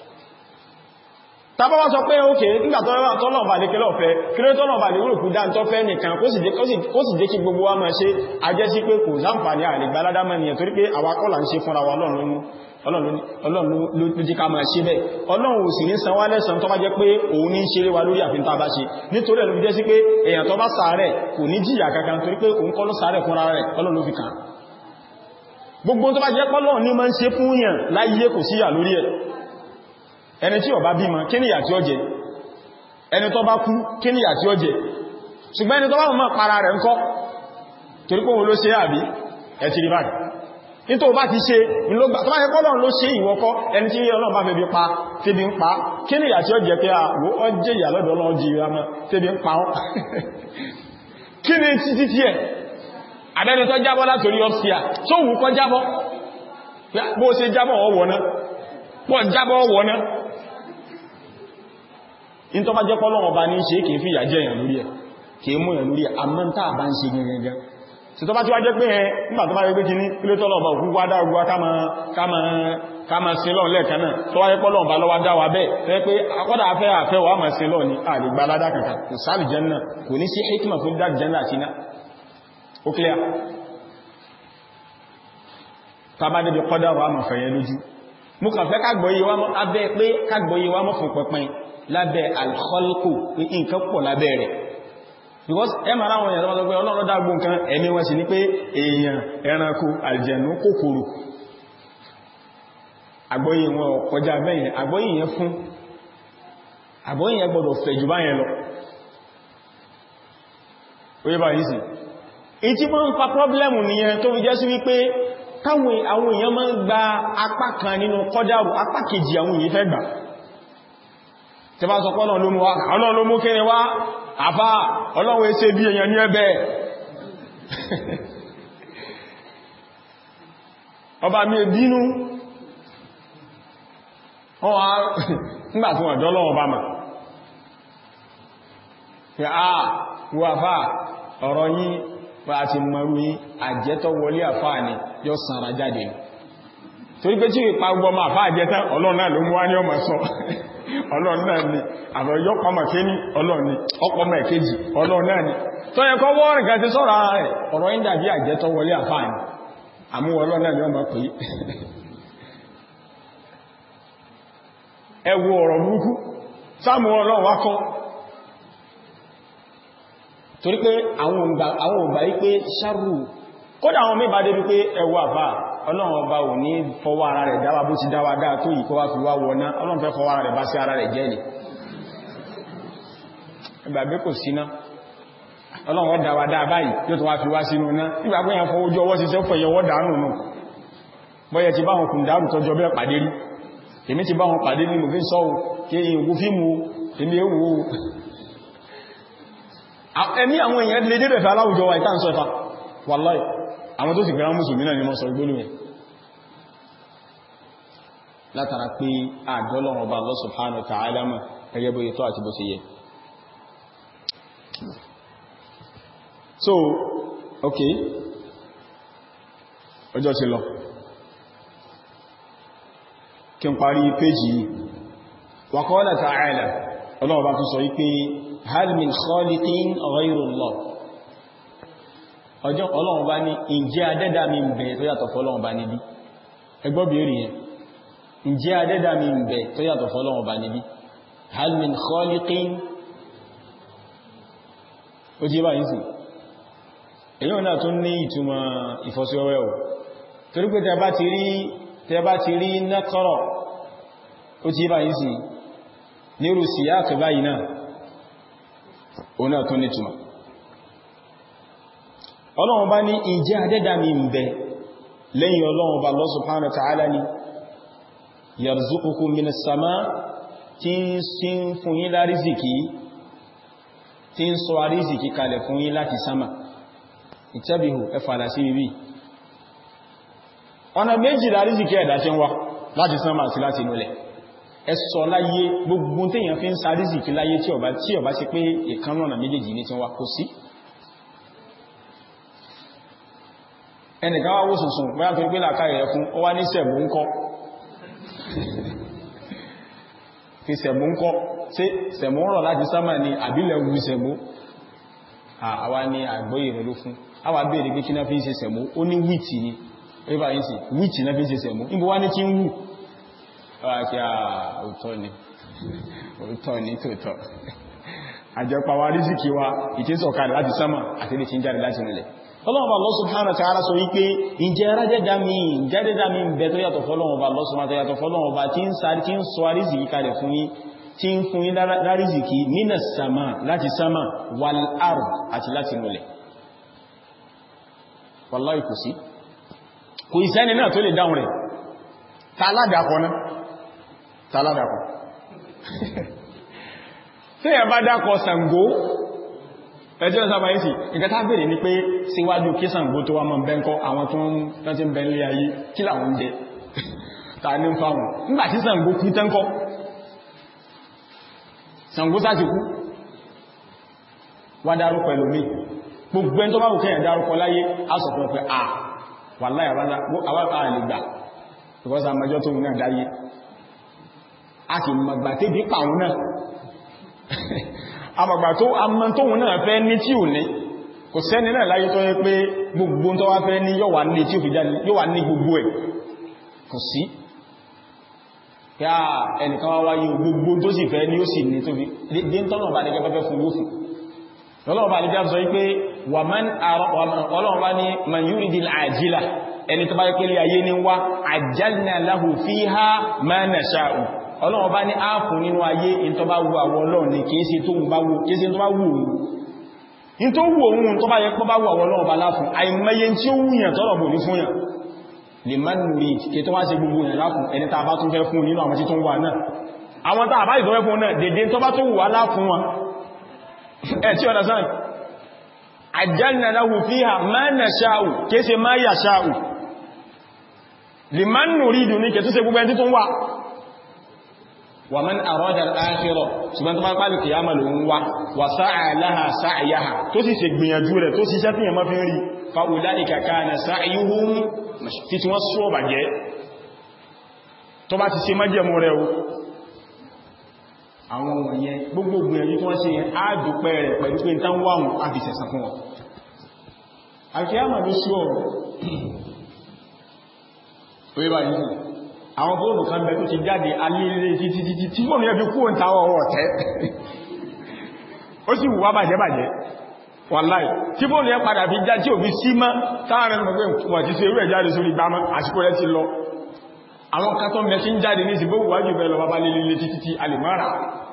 tàbá wá sọ pé ókè nígbà tọ́lọ̀ bá lè kẹ́lọ̀ fẹ́ kí ló tọ́lọ̀ bá lè wúrò kú dá tọ́ fẹ́ nìkan kó sì jẹ́ kí gbogbo wa máa ṣe ajẹ́ sí pé kò sáǹfàní àlègbàládámọ́ nìyàn torí pé àwa kọ́ là ń ṣe fúnra wa ọlọ́run ló jí ká máa ṣe bẹ́ẹ̀ ọlọ́run ò sì ní san wá lẹ́san tó bá jẹ́ pé òun ní ṣeré wa lórí àfin tá bá ṣe nítorí ẹ̀lú jẹ́ sí pé èèyàn tó bá ṣàárẹ̀ kò ní jìyà kankan torí pé òun kọ́ ló ṣàárẹ̀ fúnra rẹ̀ ọlọ́run ló fi kàn gbogbo tó bá jẹ́ pọ́lọ́ ní máa ń ṣe fún yàn láyé kò síyà lórí ẹ̀ ẹni tí ó bá bímọ kí ni ìyà tí ó jẹ ẹni tó bá kú kí ni ìyà tí ó jẹ ṣùgbọ́n ẹni tó bá mọ̀ para rẹ̀ ńkọ́ torí pé òun ló ṣe àbí ẹ̀ ti rí báyìí nítò bá ti ṣe ìlógbà tó bá yẹ kọ́lọ̀ ló ṣe ìwọ́kọ́ ẹni tí ọlọ́run bá fẹ́bí pa tébí ń pa kí ní ìyà tí ó jẹ pé àwọ́ ọ jẹ́ ìyà lọ́dọ̀ ọlọ́run jí ìrámọ́ tébí ń pa ọ́ kí ní títí tí ẹ̀ àbẹ́ni tó jábọ́ látorí ọ́psíà tó wù kọ́ jábọ́ bó ṣe jábọ́ ọwọ́ná pọ̀ jábọ́ ọwọ́ná in tó bá jẹ́ kọ́lọ̀ ọba ní ṣe kìí fi ìyà jẹ́ èèyàn lórí ẹ̀ kìí mú èèyàn lórí ẹ̀ àmọ́ tá bá ń ṣe gẹ́gẹ́gẹ́ tí tó bá tí wá jẹ́ pé ẹ nígbà tó bá rí pé kí ní ilé tọ́lọ̀ ọba òkú wá dáa gbá ká ma sin lọ́n lẹ́ẹ̀kan náà tó wáyé pọ́lọ̀ ọba lọ́wọ́ dáwà bẹ́ẹ̀ fẹ́ pé akọ́dà afẹ́ àfẹ́ wà máa sin lọ́n ní àlègbà aládá kankan kò sáàlì jẹ́nà kò ní sí hikima fún dá jẹ́nà àti iná ó clear tàbá débi kọ́dà wà máa fẹ̀yẹ lójú mú kàn fẹ́ kágbọ́yé wá mọ́ abẹ́ pé kágbọ́yé wá mọ́ fún pẹpẹn lábẹ́ alkholko pé nǹkan pọ̀ lábẹ́ rẹ̀ because ẹ mara àwọn èèyàn tó pé ọlọ́rọ̀ dágbó nǹkan ẹ̀mí wọn sì ní pé èèyàn ẹranko àlìjẹ̀nú kòkòrò àgbọ́yé wọn kọjá bẹ́yẹn àgbọ́yé yẹn fún àgbọ́yé yẹn gbọdọ̀ fẹ̀ jù báyẹn lọ oye bá yìí sí ìtí máa ń fa pọ́blẹ́mù nìyẹn tó fi jẹ́ sí wípé káwọn àwọn èèyàn máa ń gba apá kan nínú kọjáàrù apá kejì àwọn èèyàn fẹ́ gbà tí bá sọ pọ́nà ló mú wá ọlọ́run ló mú kéré wá àfá ọlọ́run ẹsẹ́ bí èèyàn ní ẹbẹ̀ ọba mi bínú wọ́n wá nígbàtí wọ́n jọ́lọ́wọ́ bá ma pé a wọ àfá ọ̀rọ̀ yìí bá ti mọ̀rú yìí àjẹ́tọ́ wọlé àfá ni yóò sanra jáde torí pé tí ìpa gbọmọ àfá àjẹ́tán ọlọ́run náà ló mú wá ní ọmọ sọ ọlọ́run náà ni àbọ̀ yọ́pọ̀mọ̀ ké ní ọlọ́run ni ọpọmọ̀ ẹ̀kejì ọlọ́run náà ni tó yẹ kọ́ wọ́rin kan ti sọ́rọ̀ ara rẹ̀ ọ̀rọ̀ yí dàbí àjẹ́tọ́ wọlé àfáàní àmú ọlọ́run náà ni ọmọ pé ẹ wo ọ̀rọ̀ burúkú sáàmù ọlọ́run wá kọ́ torí pé àwọn ògbà yí pé ṣárù kódà àwọn mẹ́bàá débi pé ẹwọ àfá ọlọ́run ọba ò ní fọwọ́ ara rẹ̀ dáwà bó ti dáwà dáa tó yìí kó wá fi wá wọná ọlọ́run fẹ́ fọwọ́ ara rẹ̀ bá sí ara rẹ̀ jẹ́ ni ìgbàgbé kò síná ọlọ́run dáwà dáa báyìí yóò tó wá fi wá sínú ná ìgbàgbé yẹn fọwọ́ ojú ọwọ́ sí sẹ́fọ̀ yẹwọ́ dánù nù bọ́yẹ ti bá wọn kùn dárù tọjọ bẹ́ẹ̀ pàdé rí èmi ti bá wọn pàdé ní mòfin sọ́wọ́ kí ìwò fíìmù èmi èwò ẹ̀mí àwọn èèyàn lè débẹ̀ fẹ́ aláwùjọ wa ìtàn sọ́fà wàláì àwọn tó sì gbẹ̀rán mùsùlùmí náà ni mọ́ sọ ìgbólú yẹn látara pé àjọ́lọ́run ọba Allah subhanahu wa ta'ala mọ̀ ẹgẹ́ bó yẹ tó àti bó ṣe yẹ so okay ọjọ́ ti lọ kí n parí péjì yìí wa qala ta'ala ọlọ́run bá tún sọ wípé hal min khaliqin ghayru Allah ọjọ́ ọlọ́run bá ní ìjẹ́ adẹ́dà mi ń bẹ tó yàtọ̀ fọ́lọ́run bá níbí ẹgbọ́ bèèrè yẹn ìjẹ́ adẹ́dà mi ń bẹ tó yàtọ̀ fọ́lọ́run bá níbí hal min khaliqin ó jẹ́ báyìí sí èyí náà tún ní ìtumọ̀ ìfọ́síwẹ́wẹ́ ò torí pé tẹ bá ti rí tẹ bá ti rí nẹ́kọ́rọ̀ ó ti báyìí sí nírù síyáàkì báyìí náà ó náà tún ní ìtumọ̀ ọlọ́run bá ní ìjẹ́ adẹ́dà mi ń bẹ lẹ́yìn ọlọ́run bá Allah subhanahu wa ta'ala ni yarzuqukum minas sama tí ń sín fún yín lárízìkí tí ń sọ àrízìkí kalẹ̀ fún yín láti sama ìtẹ́bìhù ẹfàdà sí ibi ọ̀nà méjì lárízìkí ẹ̀dà tí ń wá láti sama àti láti inúlẹ̀ ẹsọ láyé gbogbo téèyàn fi ń sa àrízìkí láyé tí ọba tí ọba sí pé ìkanlọ́nà méjèèjì ní tí wá kó sí ẹnìkan wá wó sùsùn bóyá tó gbé làkáyẹ̀ rẹ̀ fún ó wá ní sẹ̀mú ń kọ́ fi sẹ̀mú ń kọ́ tí sẹ̀mú rọ̀ láti sámà ní àbílẹ̀ wu sẹ̀mú àwa ní àgbóyè rẹ̀ ló fún àwa béèrè pé kí náà fi ń ṣe sẹ̀mú ó ní wíìtì ni ẹbà yìí sí wíìtì náà fi ń ṣe sẹ̀mú níbo wá ní kí ń wù kí a òótọ́ ni òótọ́ ni tòótọ́ àjọpàá wa rízìkì wa ìtẹ́sọ̀kalẹ̀ láti sámà àti lè ti ń jáde láti nílẹ̀ ọlọ́ọ̀bà Allah subhanahu wa ta'ala sọ wípé ìjẹ́ rájẹ́dá mi jẹ́dẹ́dá mi bẹ tó yàtọ̀ fọ́lọ́ọ̀bà Allah subhanahu wa ta'ala yàtọ̀ fọ́lọ́ọ̀bà tí ń sáré tí ń sọ àrízìkí kalẹ̀ fún yín tí ń fún yín lárízìkí nínà sàmà láti sàmà wal ard àti láti nulẹ̀ wallahi kò sí kò ìsẹ́ni náà tó lè dáhùn rẹ̀ tàládàkọ̀ náà tàládàkọ̀ tí ẹ bá dákọ̀ Ṣàngó ẹjọ́ sábà yìí sí ìkẹta bèèrè ní pé síwájú kí Ṣàngó tó wá mọ́ bẹ́ńkọ́ àwọn tó ń rántí bẹ́ńlé ayé kí làwọn ń jẹ ta ní fáwọn nígbàtí Ṣàngó kú tẹ́ńkọ́ Ṣàngó sáti kú wá dárúkọ ẹlòmí gbogbo ẹn tó bá wù kẹ́yàn dárúkọ láyé á sọ fún pé à wà láyà àwọn àlègbà because àmàjọ́ tó náà dáyé a sì mọ̀gbà tébí pàwọn náà àmọ̀gbà tó àmọ́ tóhun náà fẹ́ ní tí ò ní kò sẹ́ni náà láyé tó yẹ pé gbogbo tó wá fẹ́ ní yóò wà ní tí ò fi jáde yóò wà ní gbogbo ẹ̀ kò sí yá ẹnìkan wá wáyé gbogbo tó sì fẹ́ ní ó sì ní tó fi dé ń tọ́nà bá ní gẹ́gẹ́ fún yóò fún lọ́lọ́wọ́ bá ní bí a sọ wípé ọlọ́wọ́ bá ní man yuridil àjílà ẹni tó bá yẹ pẹ́lẹ̀ ayé ní wá àjálìnà lahu fiha ma nasha'u ọlọ́wọ́ bá ní áàfù nínú ayé in tó bá wù àwọ ọlọ́run ní kéèsí tó bá wù òun in tó wù òun tó bá yẹ pọ́ bá wù àwọ ọlọ́run bá láfún àìmọye tí ó wùyàn tọ́lọ̀ bò ní fún yàn lè má nù rí kí tó wá sí gbogbo yàn láfún ẹni tá bá tún fẹ́ fún nínú àwọn tí tó ń wà náà àwọn tá bá ìtọ́fẹ́ fún náà dédé tó bá tó wù wá láfún wọn ẹ̀ tí ọ̀dá sáà àjálìnà lahu fiha ma nasha'u kéèsè má yasha'u lè má nù rí dùn ní kẹ tó ṣe gbogbo ẹni tó ń wà ومن أراد الآخرة ṣùgbọ́n tó bá pàlù kìyàmà ló ń wá wà sáà láha sáàyáha tó sì ṣe gbìyànjú rẹ̀ tó sì ṣẹ́ tí yàmá fi ń rí fa'ulaika kana sa'yuhum tí tí wọ́n sọ bàjẹ́ tó bá ti ṣe májẹ̀mú rẹ̀ o àwọn wọ̀nyẹn gbogbo gbìyànjú tí wọ́n ṣe yẹn á dúpẹ́ rẹ̀ pẹ̀lú pé tán wáhùn á fi sẹ̀sàn fún wọn alkiyama ló sí ọ̀rọ̀ àwọn fóònù kan bẹ̀ tó ti jáde alílé títí títí tí fóònù yẹ́ fi kú ń tàwọ̀ ọwọ́ tẹ́ ó sì wùwá bàjẹ́ bàjẹ́ wàláì tí bóòlù yẹn padà fi já tí ò fi sí mọ́ táàrin mọ̀ pé wọ́n ti ṣe irú ẹ̀ jáde sórí gbámọ́ àsìkò rẹ̀ ti lọ àwọn kan tó mẹ́sí ń jáde ní ìsìnbó wájú bẹ́ẹ̀ lọ bá lè lè títí tí a lè mọ́ra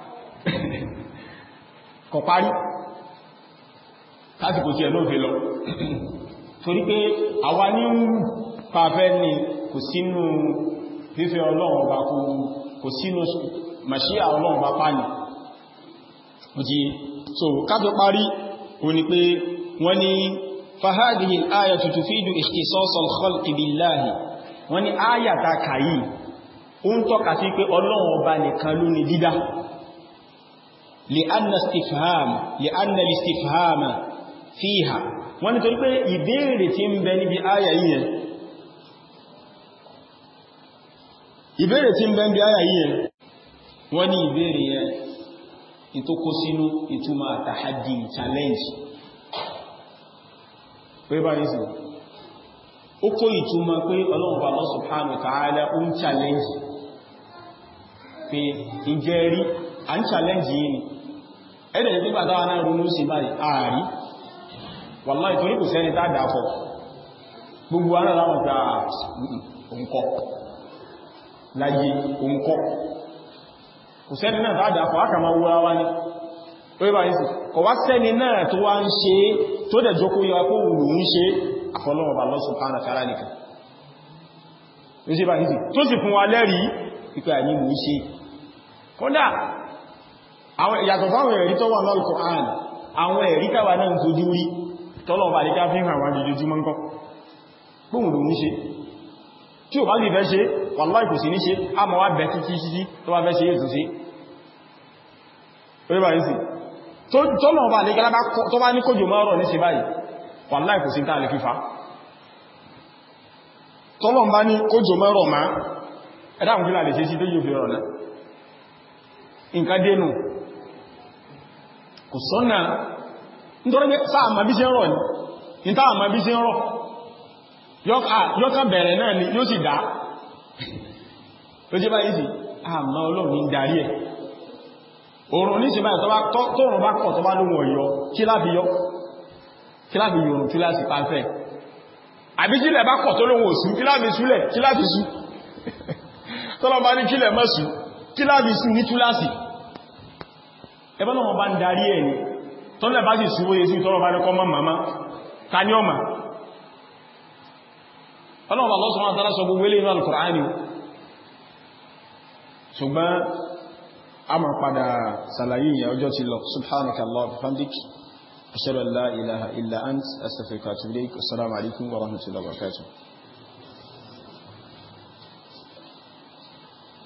kọ̀ parí lásìkò tí ẹ̀ ló fi lọ torí pé àwa ní ń pàfẹ́ ní kò sínú fífẹ́ ọlọ́run ọba kò sínú màṣíà ọlọ́run ọba pàní òjì so káfẹ́ parí o ni pé wọ́n ni fahadihi al-ayatu tufidu ikhtisas al-khalqi billahi wọ́n ni ayata kàyí o ń tọ́ka sí pé ọlọ́run ọba nìkan ló ní dídá li'anna istifham li'anna al-istifhama fiha wọ́n ni torí pé ìbéèrè tí ń bẹ níbi ayà yìí ìbéèrè tí ń bẹ níbi ayà yìí wọ́n ní ìbéèrè yẹn ìtò kó sínú ìtumọ̀ àtàhàdì challenge pé bá ní sí ó kó ìtumọ̀ pé ọlọ́run bá Allah subhanahu wa ta'ala ó ń challenge pé ìjẹ́ rí à ń challenge yìí ni ẹ̀dẹ̀ ní pípàtà wà náà ronú sí báyìí ààrí wallahi torí kò sẹ́ni tá dáfọ́ gbogbo ara láwọn gba òǹkọ́ láyé òǹkọ́ kò sẹ́ni náà tá dáfọ́ aka ma wúra wá ní orí bá yìí kọ̀ wá sẹ́ni náà tó wá ń ṣe tó dẹ̀ jókó yọ kó wùlù ń ṣe àfọlọ́wọ̀ bá Allah subhanahu wa ta'ala nìkan tó sì fún wa lẹ́rìí pípẹ́ àní mú ṣe kódà ìyàtọ̀ fáwọn ẹ̀rí tó wà lọ́lùkọ̀ àn àwọn ẹ̀rí káwà náà ń fojú rí tọ́lọ̀ bá lè ká fi hàn wá jùjú mọ́ nǹkan gbóhùn ló ń ṣe tí ò bá sì fẹ́ ṣe wàláì kò sí ní ṣe a mọ̀ wá bẹ̀ títí títí tó bá fẹ́ ṣe ètò sí orí bá yìí sí tọ́lọ̀ bá lè gẹ́lá tó bá ní kójò mọ́rọ̀ ní ṣe báyìí wàláì kò sí tá lè fífa tọ́lọ̀ bá ní kójò mọ́rọ̀ má ẹ̀dá àwọn fílà lè ṣe sí tó yóò fi rọ̀ náà nǹkan dénú kò sọ́nà nítorí pé sáàmà bí ṣe ń rọ̀ ní ní táàmà bí ṣe ń rọ̀ yọ́kà bẹ̀rẹ̀ náà ni yóò sì dá ló jẹ́ báyìí sí àmà ọlọ́run ní darí ẹ̀ oòrùn ní ṣe báyìí tọ́rùn bá kọ̀ tó bá lóhun ọ̀yọ́ kí láfi yọ́ kí láfi yòrùn kí láti pàfẹ́ àbí kílẹ̀ bá kọ̀ tó lóhun òsú kí láfi súlẹ̀ kí láfi sú tọ́lọ bá ní kílẹ̀ mọ́sù kí láfi sú ní túlásì ẹbọ́n náà bá ń darí ẹ̀ ni tọ́lẹ̀ bá sì súwóye sí tọ́lọ bá ní kọ́ mọ́ màmá ta ní ọmọ ọlọ́wọ́ Allah subhanahu wa ta'ala sọ gbogbo ilé inú al-Qur'ani ṣùgbọ́n a máa padà sàlàyé ìyà ọjọ́ ti lọ subhanaka Allah wa bihamdik ashhadu an la ilaha illa ant astaghfiruka wa atubu ilayk assalamu alaikum wa rahmatullahi wa barakatuh